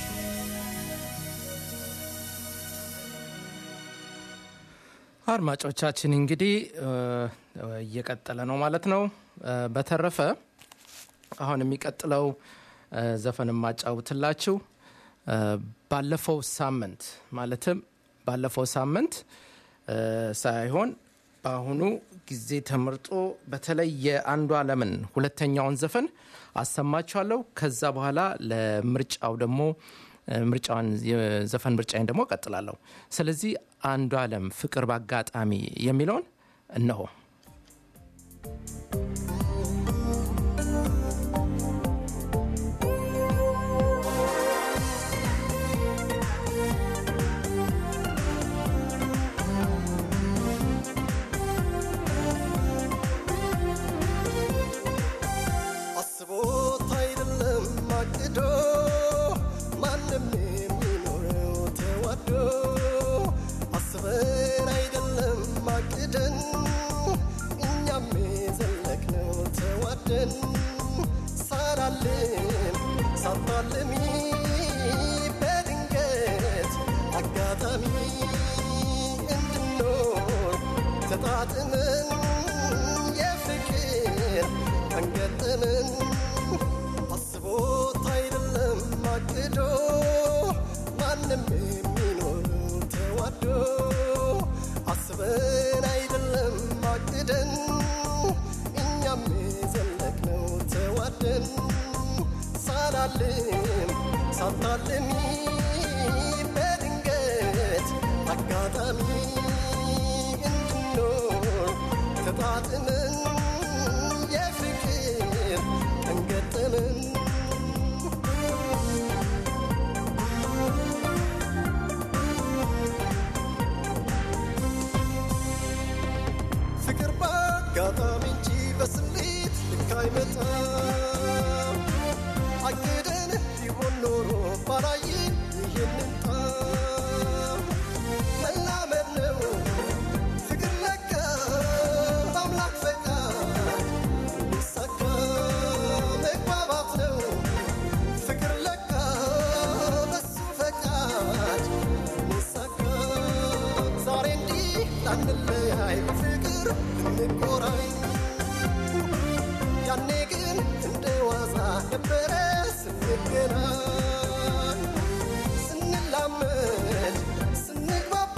አድማጮቻችን እንግዲህ እ፣ እየቀጠለ ነው ማለት ነው። እ፣ በተረፈ አሁን የሚቀጥለው እ፣ ዘፈን የማጫውትላችሁ እ፣ ባለፈው ሳምንት ማለትም ባለፈው ሳምንት እ፣ ሳይሆን በአሁኑ ጊዜ ተመርጦ በተለይ የአንዱ አለምን ሁለተኛውን ዘፈን አሰማችኋለሁ። ከዛ በኋላ ለምርጫው ደግሞ እ፣ ምርጫውን የዘፈን ምርጫዬን ደግሞ እቀጥላለሁ። ስለዚህ አንዱ አለም ፍቅር በአጋጣሚ የሚለውን እነሆ።
አስቦት አይደለም አቅዶ ማንም የሚኖረው ተዋዶ አስበን አይደለም አቅደን እኛም የዘለቅነው ተዋደን ሳላልም ሳታልሚ በድንገት አጋጣሚ እንድኖር ተጣጥመን የፍቅር አንገጠመን አስቦት አይደለም አቅዶ ማንም የሚኖረው ተዋዶ አስበን አይደለም አቅደን እኛም የዘለቅነው ተዋደን ሳላልም ሳታልሚ በድንገት አጋጣሚ እንድኖር ተጣጥመን የፍቅር እንገጠመን ፍቅር በአጋጣሚ እንጂ በስሌት ልክ አይመጣም። አቅደን ቢሆን ኖሮ ባላይን ይህንን ጣም መላመድ ነው ፍቅር ለካ በአምላክ ፈቃድ የሚሳካ መግባባት ነው ፍቅር ለካ በሱ ፈቃድ የሚሳካ ዛሬ እንዲህ ላንለያይ በፍቅር እንቆራኝ ያኔ ግን እንደ ዋዛ ነበረ ስንገናኝ ስንላመድ ስንግባባ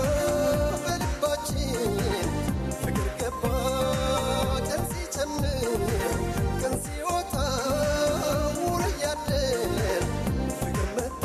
በልባችን ፍቅር ገባ ቀን ሲጨምር ቀን ሲወጣ ውሎ እያደር ፍቅር መጣ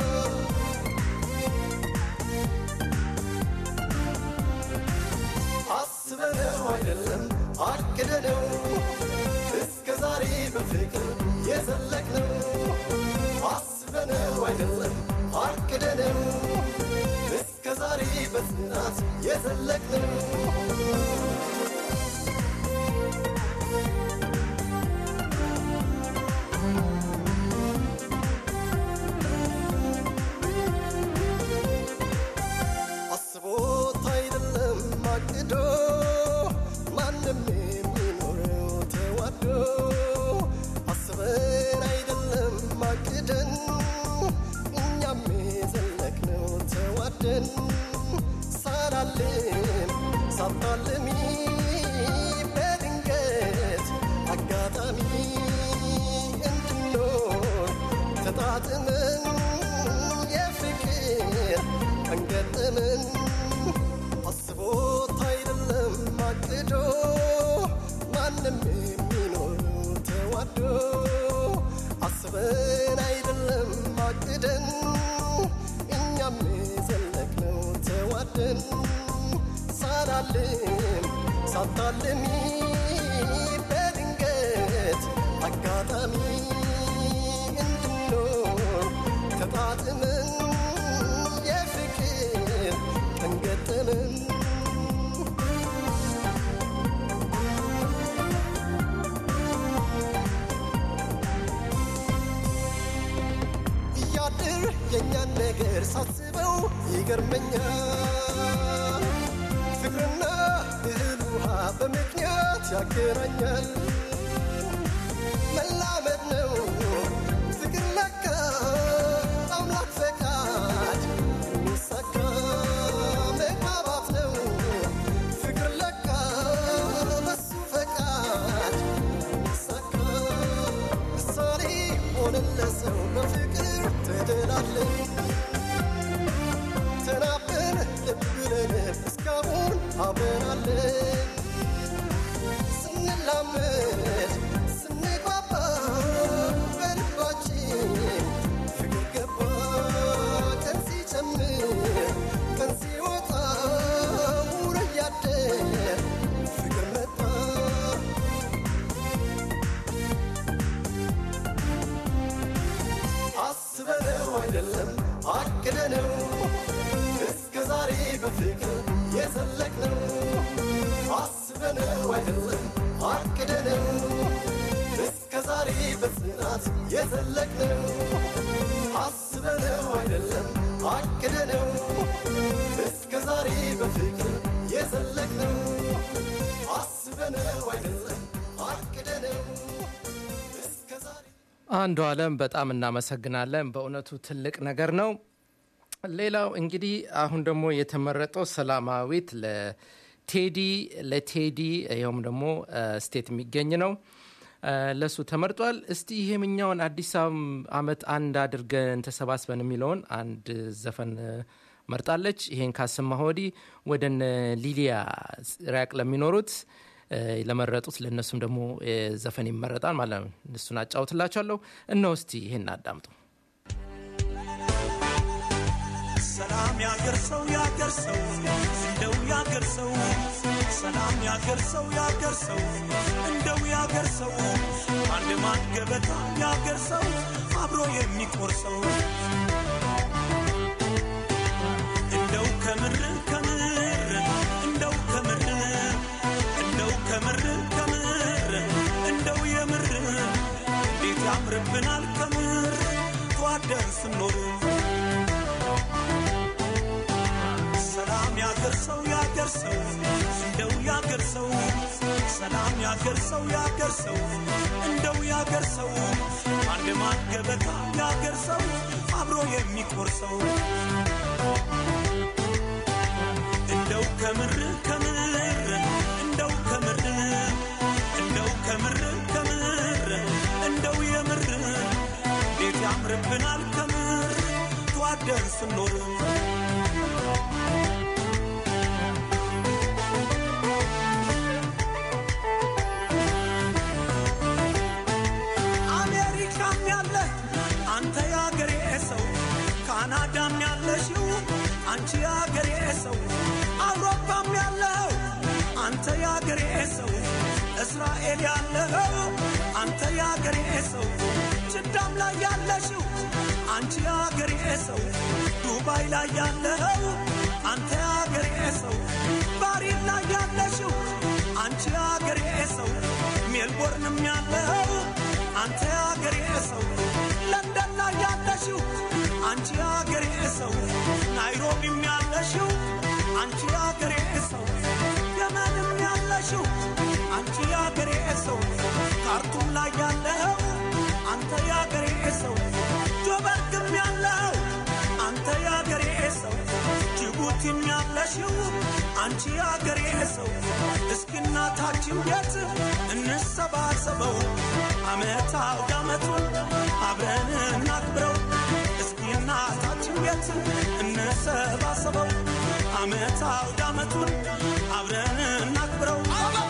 አስበነው አይደለም አቅደነው እስከ ዛሬ በፍቅር የዘለቅነው አስበነው አይደለም አቅደነው እስከ ዛሬ በጽናት የዘለቅነው አስቦት አይደለም አቅዶ ማንም የሚኖረው ተዋዶ አስበን አይደለም አቅደን እኛም የዘለቅነው ተዋደን ሳላልም ሳታልሚ በድንገት አጋጣሚ እንድኖር ተጣጥመን የፍቅር አንገጠመን አስቦት አይደለም አቅዶ ማንም የሚኖረው ተዋዶ አስበን አይደለም አቅደን እኛም የዘለቅነው ተዋደን ሳላልም ሳታልሚ በድንገት አጋጣሚ እንድኖር ተጣጥመን የፍቅር እንገጠመን እያድር የእኛን ነገር ሳስበው ይገርመኛል በምክንያት ያገናኛል መላመድ ነው ፍቅር ለካ አምላክ ፈቃድ የሚሳካ መግባባት ነው ፍቅር ለካ በሱ ፈቃድ የሚሳካ ምሳሌ ሆነለት ሰው በፍቅር ተደላለን ተናበን ልብ ብለን እስካሁን አብረናለን ስንላመድ ስንግባባ በልባችን ፍቅር ገባ ቀን ሲጨምር ቀን ሲወጣ ውሎ እያደር ፍቅር መጣ አስበነው አይደለም አቅደነው እስከ ዛሬ በፍቅር የዘለቅነው አስበነው አይደለም አቅደነው እስከ ዛሬ በጽናት የዘለቅነው አስበነው አይደለም አቅደነው እስከ ዛሬ በፍቅር የዘለቅነው አስበነው አይደለም አቅደነው እስከ ዛሬ
አንዱ አለም በጣም እናመሰግናለን። በእውነቱ ትልቅ ነገር ነው። ሌላው እንግዲህ አሁን ደግሞ የተመረጠው ሰላማዊት ለቴዲ ለቴዲ ይኸውም ደግሞ ስቴት የሚገኝ ነው እ፣ ለሱ ተመርጧል። እስቲ ይሄምኛውን አዲስ አመት አንድ አድርገን ተሰባስበን የሚለውን አንድ ዘፈን እ፣ መርጣለች። ይሄን ካሰማሁ ወዲህ ወደ እነ ሊሊያ ራቅ ለሚኖሩት እ፣ ለመረጡት ለእነሱም ደግሞ እ፣ ዘፈን ይመረጣል ማለት ነው። እሱን አጫውትላቸዋለሁ። እነሆ እስቲ ይሄን አዳምጡ።
ሰላም ያገር ሰው ያገር ሰው እንደው ያገር ሰው ሰላም ያገር ሰው ያገር ሰው እንደው ያገር ሰው አንድ ማን ገበታ ያገር ሰው አብሮ የሚቆርሰው እንደው ከምር ከምር እንደው ከምር እንደው ከምር ከምር እንደው የምር እንዴት ያምርብናል ከምር ተዋደን ስንኖር ሰላም ያገር ሰው ያገር ሰው እንደው ያገር ሰው ሰላም ያገር ሰው ያገር ሰው እንደው ያገር ሰው አንድ ማን ገበታ ያገር ሰው አብሮ የሚቆርሰው እንደው ከምር ከምር እንደው ከምር እንደው ከምር ከምር እንደው የምር እንዴት ያምርብናል ከምር ተዋደን ስንኖር አሜሪካም ያለ አንተ የአገሬ ሰው፣ ካናዳም ያለሽው አንቺ የአገሬ ሰው፣ አውሮፓም ያለው አንተ የአገሬ ሰው፣ እስራኤል ያለው አንተ የአገሬ ሰው፣ ጅዳም ላይ ያለሽው አንቺ የአገሬ ሰው፣ ዱባይ ላይ ያለው አንተ የአገሬ ሰው፣ ባሪን ላይ ያለሽው አንቺ የአገሬ ሰው፣ ሜልቦርንም ያለው አንተ የአገሬ ሰው ለንደን ላይ ያለሽው አንቺ የአገሬ ሰው ናይሮቢም ያለሽው አንቺ የአገሬ ሰው የመንም ያለሽው አንቺ የአገሬ ሰው ካርቱም ላይ ያለው አንተ የአገሬ ሰው ጆበርግም ያለው አንተ የአገሬ ሰው ጅቡቲም ያለሽው አንቺ የአገሬ ሰው እስኪ እናታችን ቤት እንሰባሰበው አመት አውድ አመቱን አብረን እናክብረው እስኪ እናታችን ቤት እንሰባሰበው አመት አውድ አመቱን አብረን እናክብረው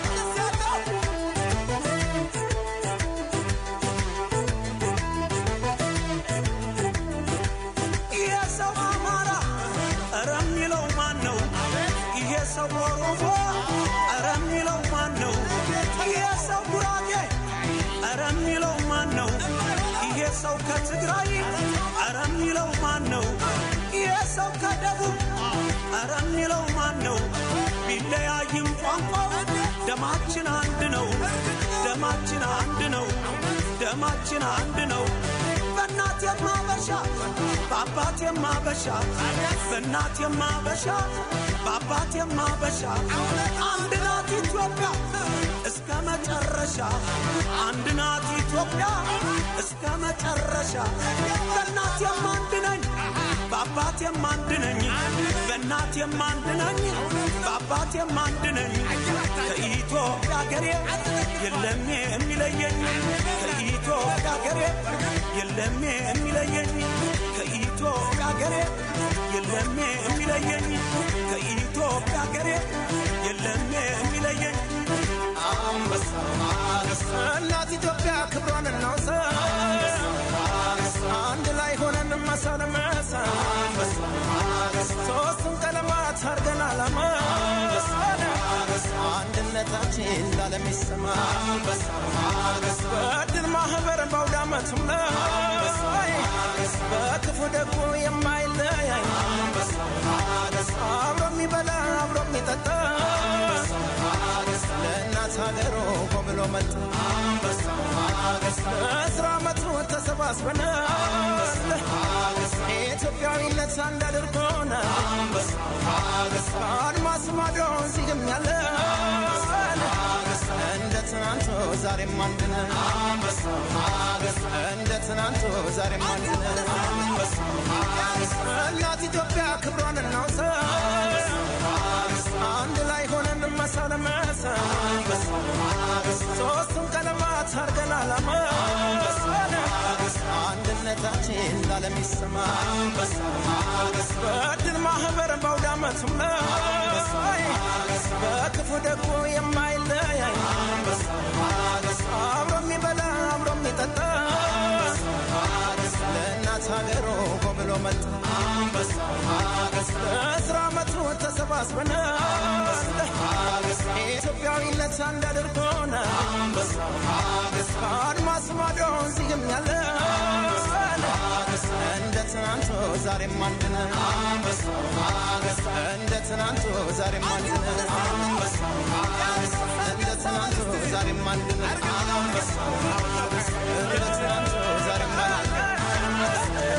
ይሄ ሰው አማራ እረ የሚለው ማን ነው? ይሄ ሰው ኦሮሞ እረ የሚለው ማን ነው? ይሄ ሰው ጉራጌ እረ የሚለው ማን ነው? ይሄ ሰው ከትግራይ እረ የሚለው ማን ነው? ይሄ ሰው ከደቡብ እረ የሚለው ማን ነው? ቢለያይም ቋንቋው ደማችን አንድ ነው። ደማችን አንድ ነው። ደማችን አንድ ነው። በእናት የማበሻ በአባት የማበሻ በእናት የማበሻ በአባት የማበሻ አንድ ናት ኢትዮጵያ እስከ መጨረሻ አንድ ናት ኢትዮጵያ እስከ መጨረሻ በእናት የማንድ ነኝ በአባት የማንድ ነኝ በእናት የማንድ ነኝ በአባት የማንድ ነኝ ከኢትዮጵያ ሀገሬ የለም የሚለየኝ ከኢትዮጵያ ሀገሬ የለም የሚለየኝ ከኢትዮጵያ ሀገሬ የለም የሚለየኝ ከኢትዮጵያ ሀገሬ የለም የሚለየኝ
አንበሳ እናት ኢትዮጵያ ክብሯን እናውሳ አንድ ላይ ሆነን መሰለመሰ ሶስቱን ቀለማት አርገን አላማ አንድነታችን ላለም ይሰማ በድል ማህበር በአውዳመቱም ላይ በክፉ ደጉ የማይለያይ አብሮ የሚበላ አብሮ የሚጠጣ ለእናት ሀገሩ ኮብሎ መጣ በአስራ ዓመቱ ተሰባስበን ኢትዮጵያዊነት አንድ አድርጎን አድማስ ማዶ እዚህም ያለ እንደ ትናንቱ ዛሬም አንድ ነን እንደ ትናንቱ ዛሬም አንድ ነን እናት ኢትዮጵያ ክብሯን እናውሳ አንድ ላይ ሆነን መሳለመሰ ሶስቱን ቀለማት አርገን አላማ አንድነታችን ላለም ይሰማ በድል ማህበር በአውዳመቱም ላይ በክፉ ደጉ የማይለያይ አብሮ የሚበላ አብሮ የሚጠጣ ለእናት ሀገሩ ኮብሎ መጣ በአስራ ዓመቱ ተሰባስበን ኢትዮጵያዊነት አንድ አድርጎን ከአድማስ ማዶ እዚህም ያለ እንደ ትናንቱ ዛሬም አንድ ነን እንደ ትናንቱ ዛሬም አንድ ነን እንደ ትናንቱ ዛሬም አንድ ነን እንደ ትናንቱ ዛሬም አንድ ነን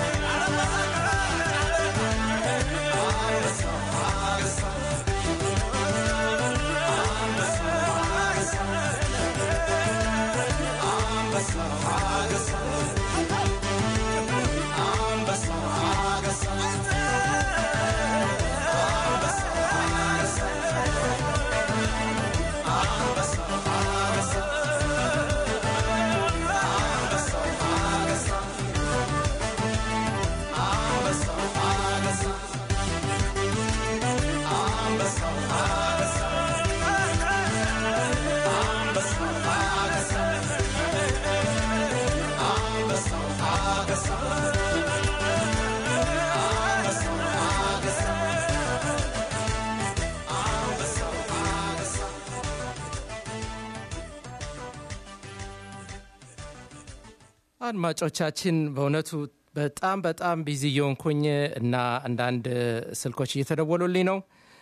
አድማጮቻችን በእውነቱ በጣም በጣም ቢዚ እየሆንኩኝ እና አንዳንድ ስልኮች እየተደወሉልኝ ነው።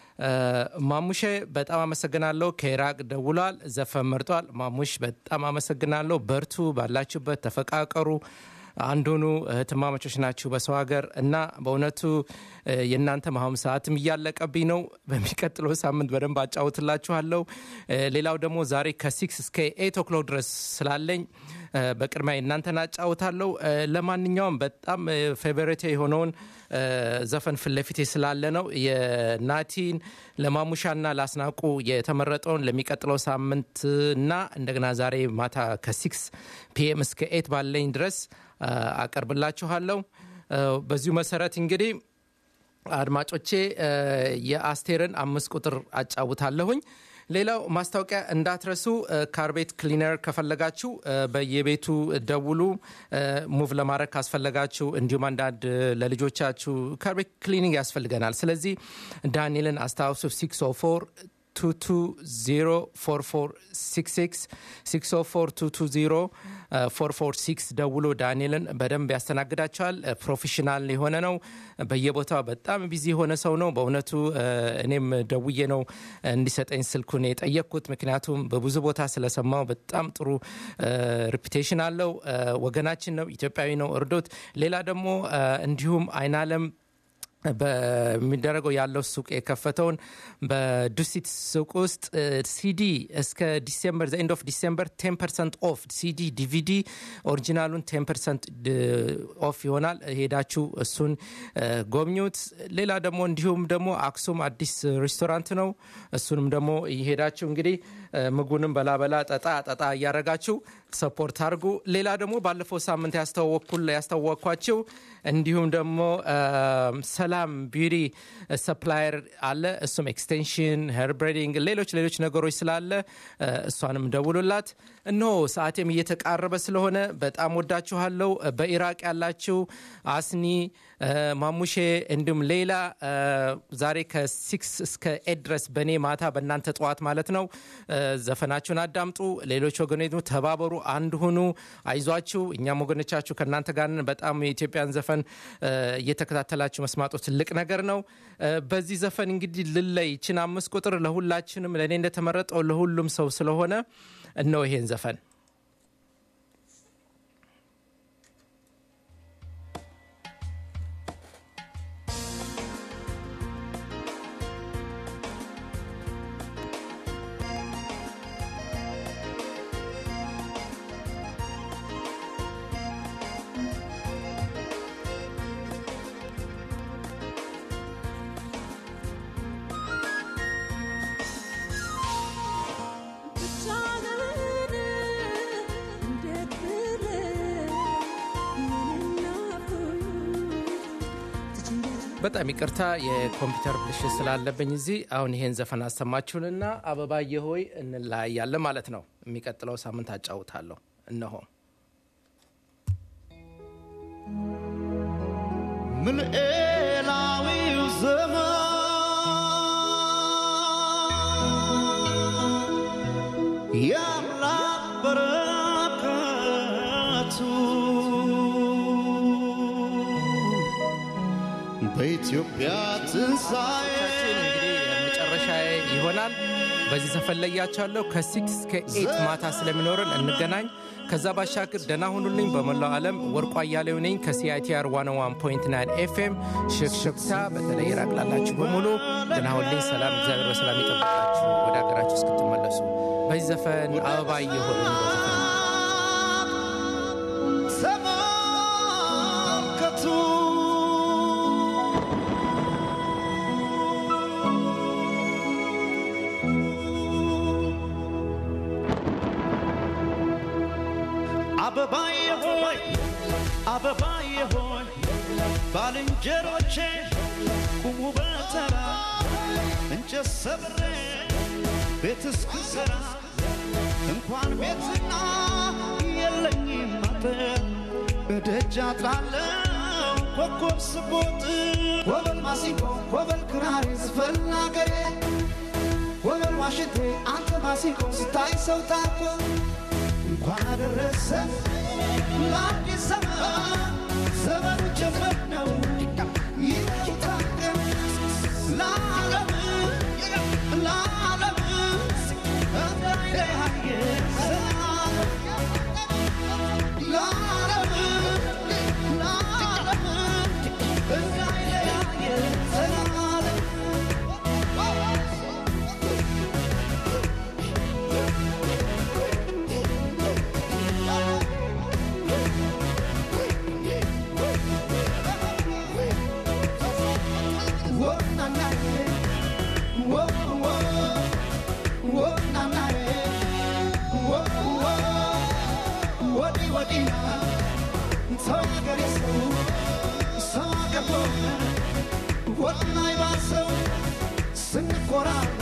ማሙሼ በጣም አመሰግናለሁ። ከኢራቅ ደውሏል፣ ዘፈን መርጧል። ማሙሽ በጣም አመሰግናለሁ። በርቱ፣ ባላችሁበት ተፈቃቀሩ። አንዱኑ እህትማማቾች ናችሁ በሰው ሀገር እና በእውነቱ የእናንተ ማሁም ሰዓትም እያለቀብኝ ነው። በሚቀጥለው ሳምንት በደንብ አጫውትላችኋለሁ። ሌላው ደግሞ ዛሬ ከሲክስ እስከ ኤት ኦክሎክ ድረስ ስላለኝ በቅድሚያ እናንተን አጫውታለሁ። ለማንኛውም በጣም ፌቨሬቴ የሆነውን ዘፈን ፊት ለፊቴ ስላለ ነው የናቲን ለማሙሻና ላስናቁ የተመረጠውን ለሚቀጥለው ሳምንትና እንደገና ዛሬ ማታ ከሲክስ ፒኤም እስከ ኤት ባለኝ ድረስ አቀርብላችኋለሁ። በዚሁ መሰረት እንግዲህ አድማጮቼ የአስቴርን አምስት ቁጥር አጫውታለሁኝ። ሌላው ማስታወቂያ እንዳትረሱ፣ ካርቤት ክሊነር ከፈለጋችሁ በየቤቱ ደውሉ። ሙቭ ለማድረግ ካስፈለጋችሁ እንዲሁም አንዳንድ ለልጆቻችሁ ካርቤት ክሊኒንግ ያስፈልገናል። ስለዚህ ዳንኤልን አስታውሱ 604 604 ደውሎ ዳንኤልን በደንብ ያስተናግዳቸዋል። ፕሮፌሽናል የሆነ ነው። በየቦታው በጣም ቢዚ የሆነ ሰው ነው። በእውነቱ እኔም ደውዬ ነው እንዲሰጠኝ ስልኩን የጠየቅኩት። ምክንያቱም በብዙ ቦታ ስለሰማው በጣም ጥሩ ሪፑቴሽን አለው። ወገናችን ነው፣ ኢትዮጵያዊ ነው። እርዶት። ሌላ ደግሞ እንዲሁም አይናለም በሚደረገው ያለው ሱቅ የከፈተውን በዱሲት ሱቅ ውስጥ ሲዲ እስከ ዲሴምበር ዘ ኤንድ ኦፍ ዲሴምበር ቴን ፐርሰንት ኦፍ ሲዲ ዲቪዲ ኦሪጂናሉን ቴን ፐርሰንት ኦፍ ይሆናል። ሄዳችሁ እሱን ጎብኙት። ሌላ ደግሞ እንዲሁም ደግሞ አክሱም አዲስ ሬስቶራንት ነው። እሱንም ደግሞ ሄዳችሁ እንግዲህ ምግቡንም በላበላ ጠጣ ጠጣ እያረጋችሁ ሰፖርት አድርጉ። ሌላ ደግሞ ባለፈው ሳምንት ያስተዋወቅኩል ያስተዋወቅኳችሁ እንዲሁም ደግሞ ሰላም ቢዩቲ ሰፕላየር አለ። እሱም ኤክስቴንሽን፣ ሄር ብሬዲንግ፣ ሌሎች ሌሎች ነገሮች ስላለ እሷንም ደውሉላት። እነሆ ሰዓቴም እየተቃረበ ስለሆነ በጣም ወዳችኋለሁ። በኢራቅ ያላችሁ አስኒ ማሙሼ፣ እንዲሁም ሌላ ዛሬ ከሲክስ እስከ ኤት ድረስ በእኔ ማታ በእናንተ ጠዋት ማለት ነው ዘፈናችሁን አዳምጡ። ሌሎች ወገኖች ተባበሩ፣ አንድ ሁኑ፣ አይዟችሁ። እኛም ወገኖቻችሁ ከእናንተ ጋር በጣም የኢትዮጵያን ዘፈን እየተከታተላችሁ መስማጡ ትልቅ ነገር ነው። በዚህ ዘፈን እንግዲህ ልለይ ይችን አምስት ቁጥር ለሁላችንም ለእኔ እንደተመረጠው ለሁሉም ሰው ስለሆነ እነው ይሄን ዘፈን በጣም ይቅርታ የኮምፒውተር ብልሽት ስላለብኝ እዚህ አሁን ይሄን ዘፈን አሰማችሁንና አበባዬ ሆይ እንለያያለን ማለት ነው። የሚቀጥለው ሳምንት አጫውታለሁ። እነሆ
ምልኤላዊው ዘመን የአምላክ በረከቱ በኢትዮጵያ ትንሣኤ
መጨረሻ ይሆናል። በዚህ ዘፈን ለያቻለሁ። ከሲክስ እስከ ኤት ማታ ስለሚኖረን እንገናኝ። ከዛ ባሻገር ደህና ሁኑልኝ። በመላው ዓለም ወርቋ እያሌው ነኝ ከሲአይቲአር 101.9 ኤፍኤም ሽክሽክታ። በተለይ ኢራቅ ላላችሁ በሙሉ ደህና ሁኑልኝ። ሰላም፣ እግዚአብሔር በሰላም ይጠብቃችሁ ወደ ሀገራችሁ እስክትመለሱ። በዚህ ዘፈን አበባ እየሆኑ በዘፈን
ተመልከቱ አበባዬ ሆይ አበባዬ ሆይ ባልንጀሮቼ ቁሙ በተራ እንጨት ሰብሬ ቤት እስክሰራ እንኳን ቤትና የለኝም አጥር እደጃ ጥላለው ኮከብ ስቦጥ
ወበል ማሲንቆ ወበል ክራር ዝፈን አገሬ ወበል ዋሽንቴ አንተ ማሲንቆ ስታይ ሰው ታኮ እንኳን አደረሰ ለአዲስ ዘመን ዘመኑ ጀመር ነው ይታቀም ለዓለም ለዓለም እንዳይለያየ ዘላለም ለዓለም ለዓለም እንዳይለያየ ዘላለም ስንኮራ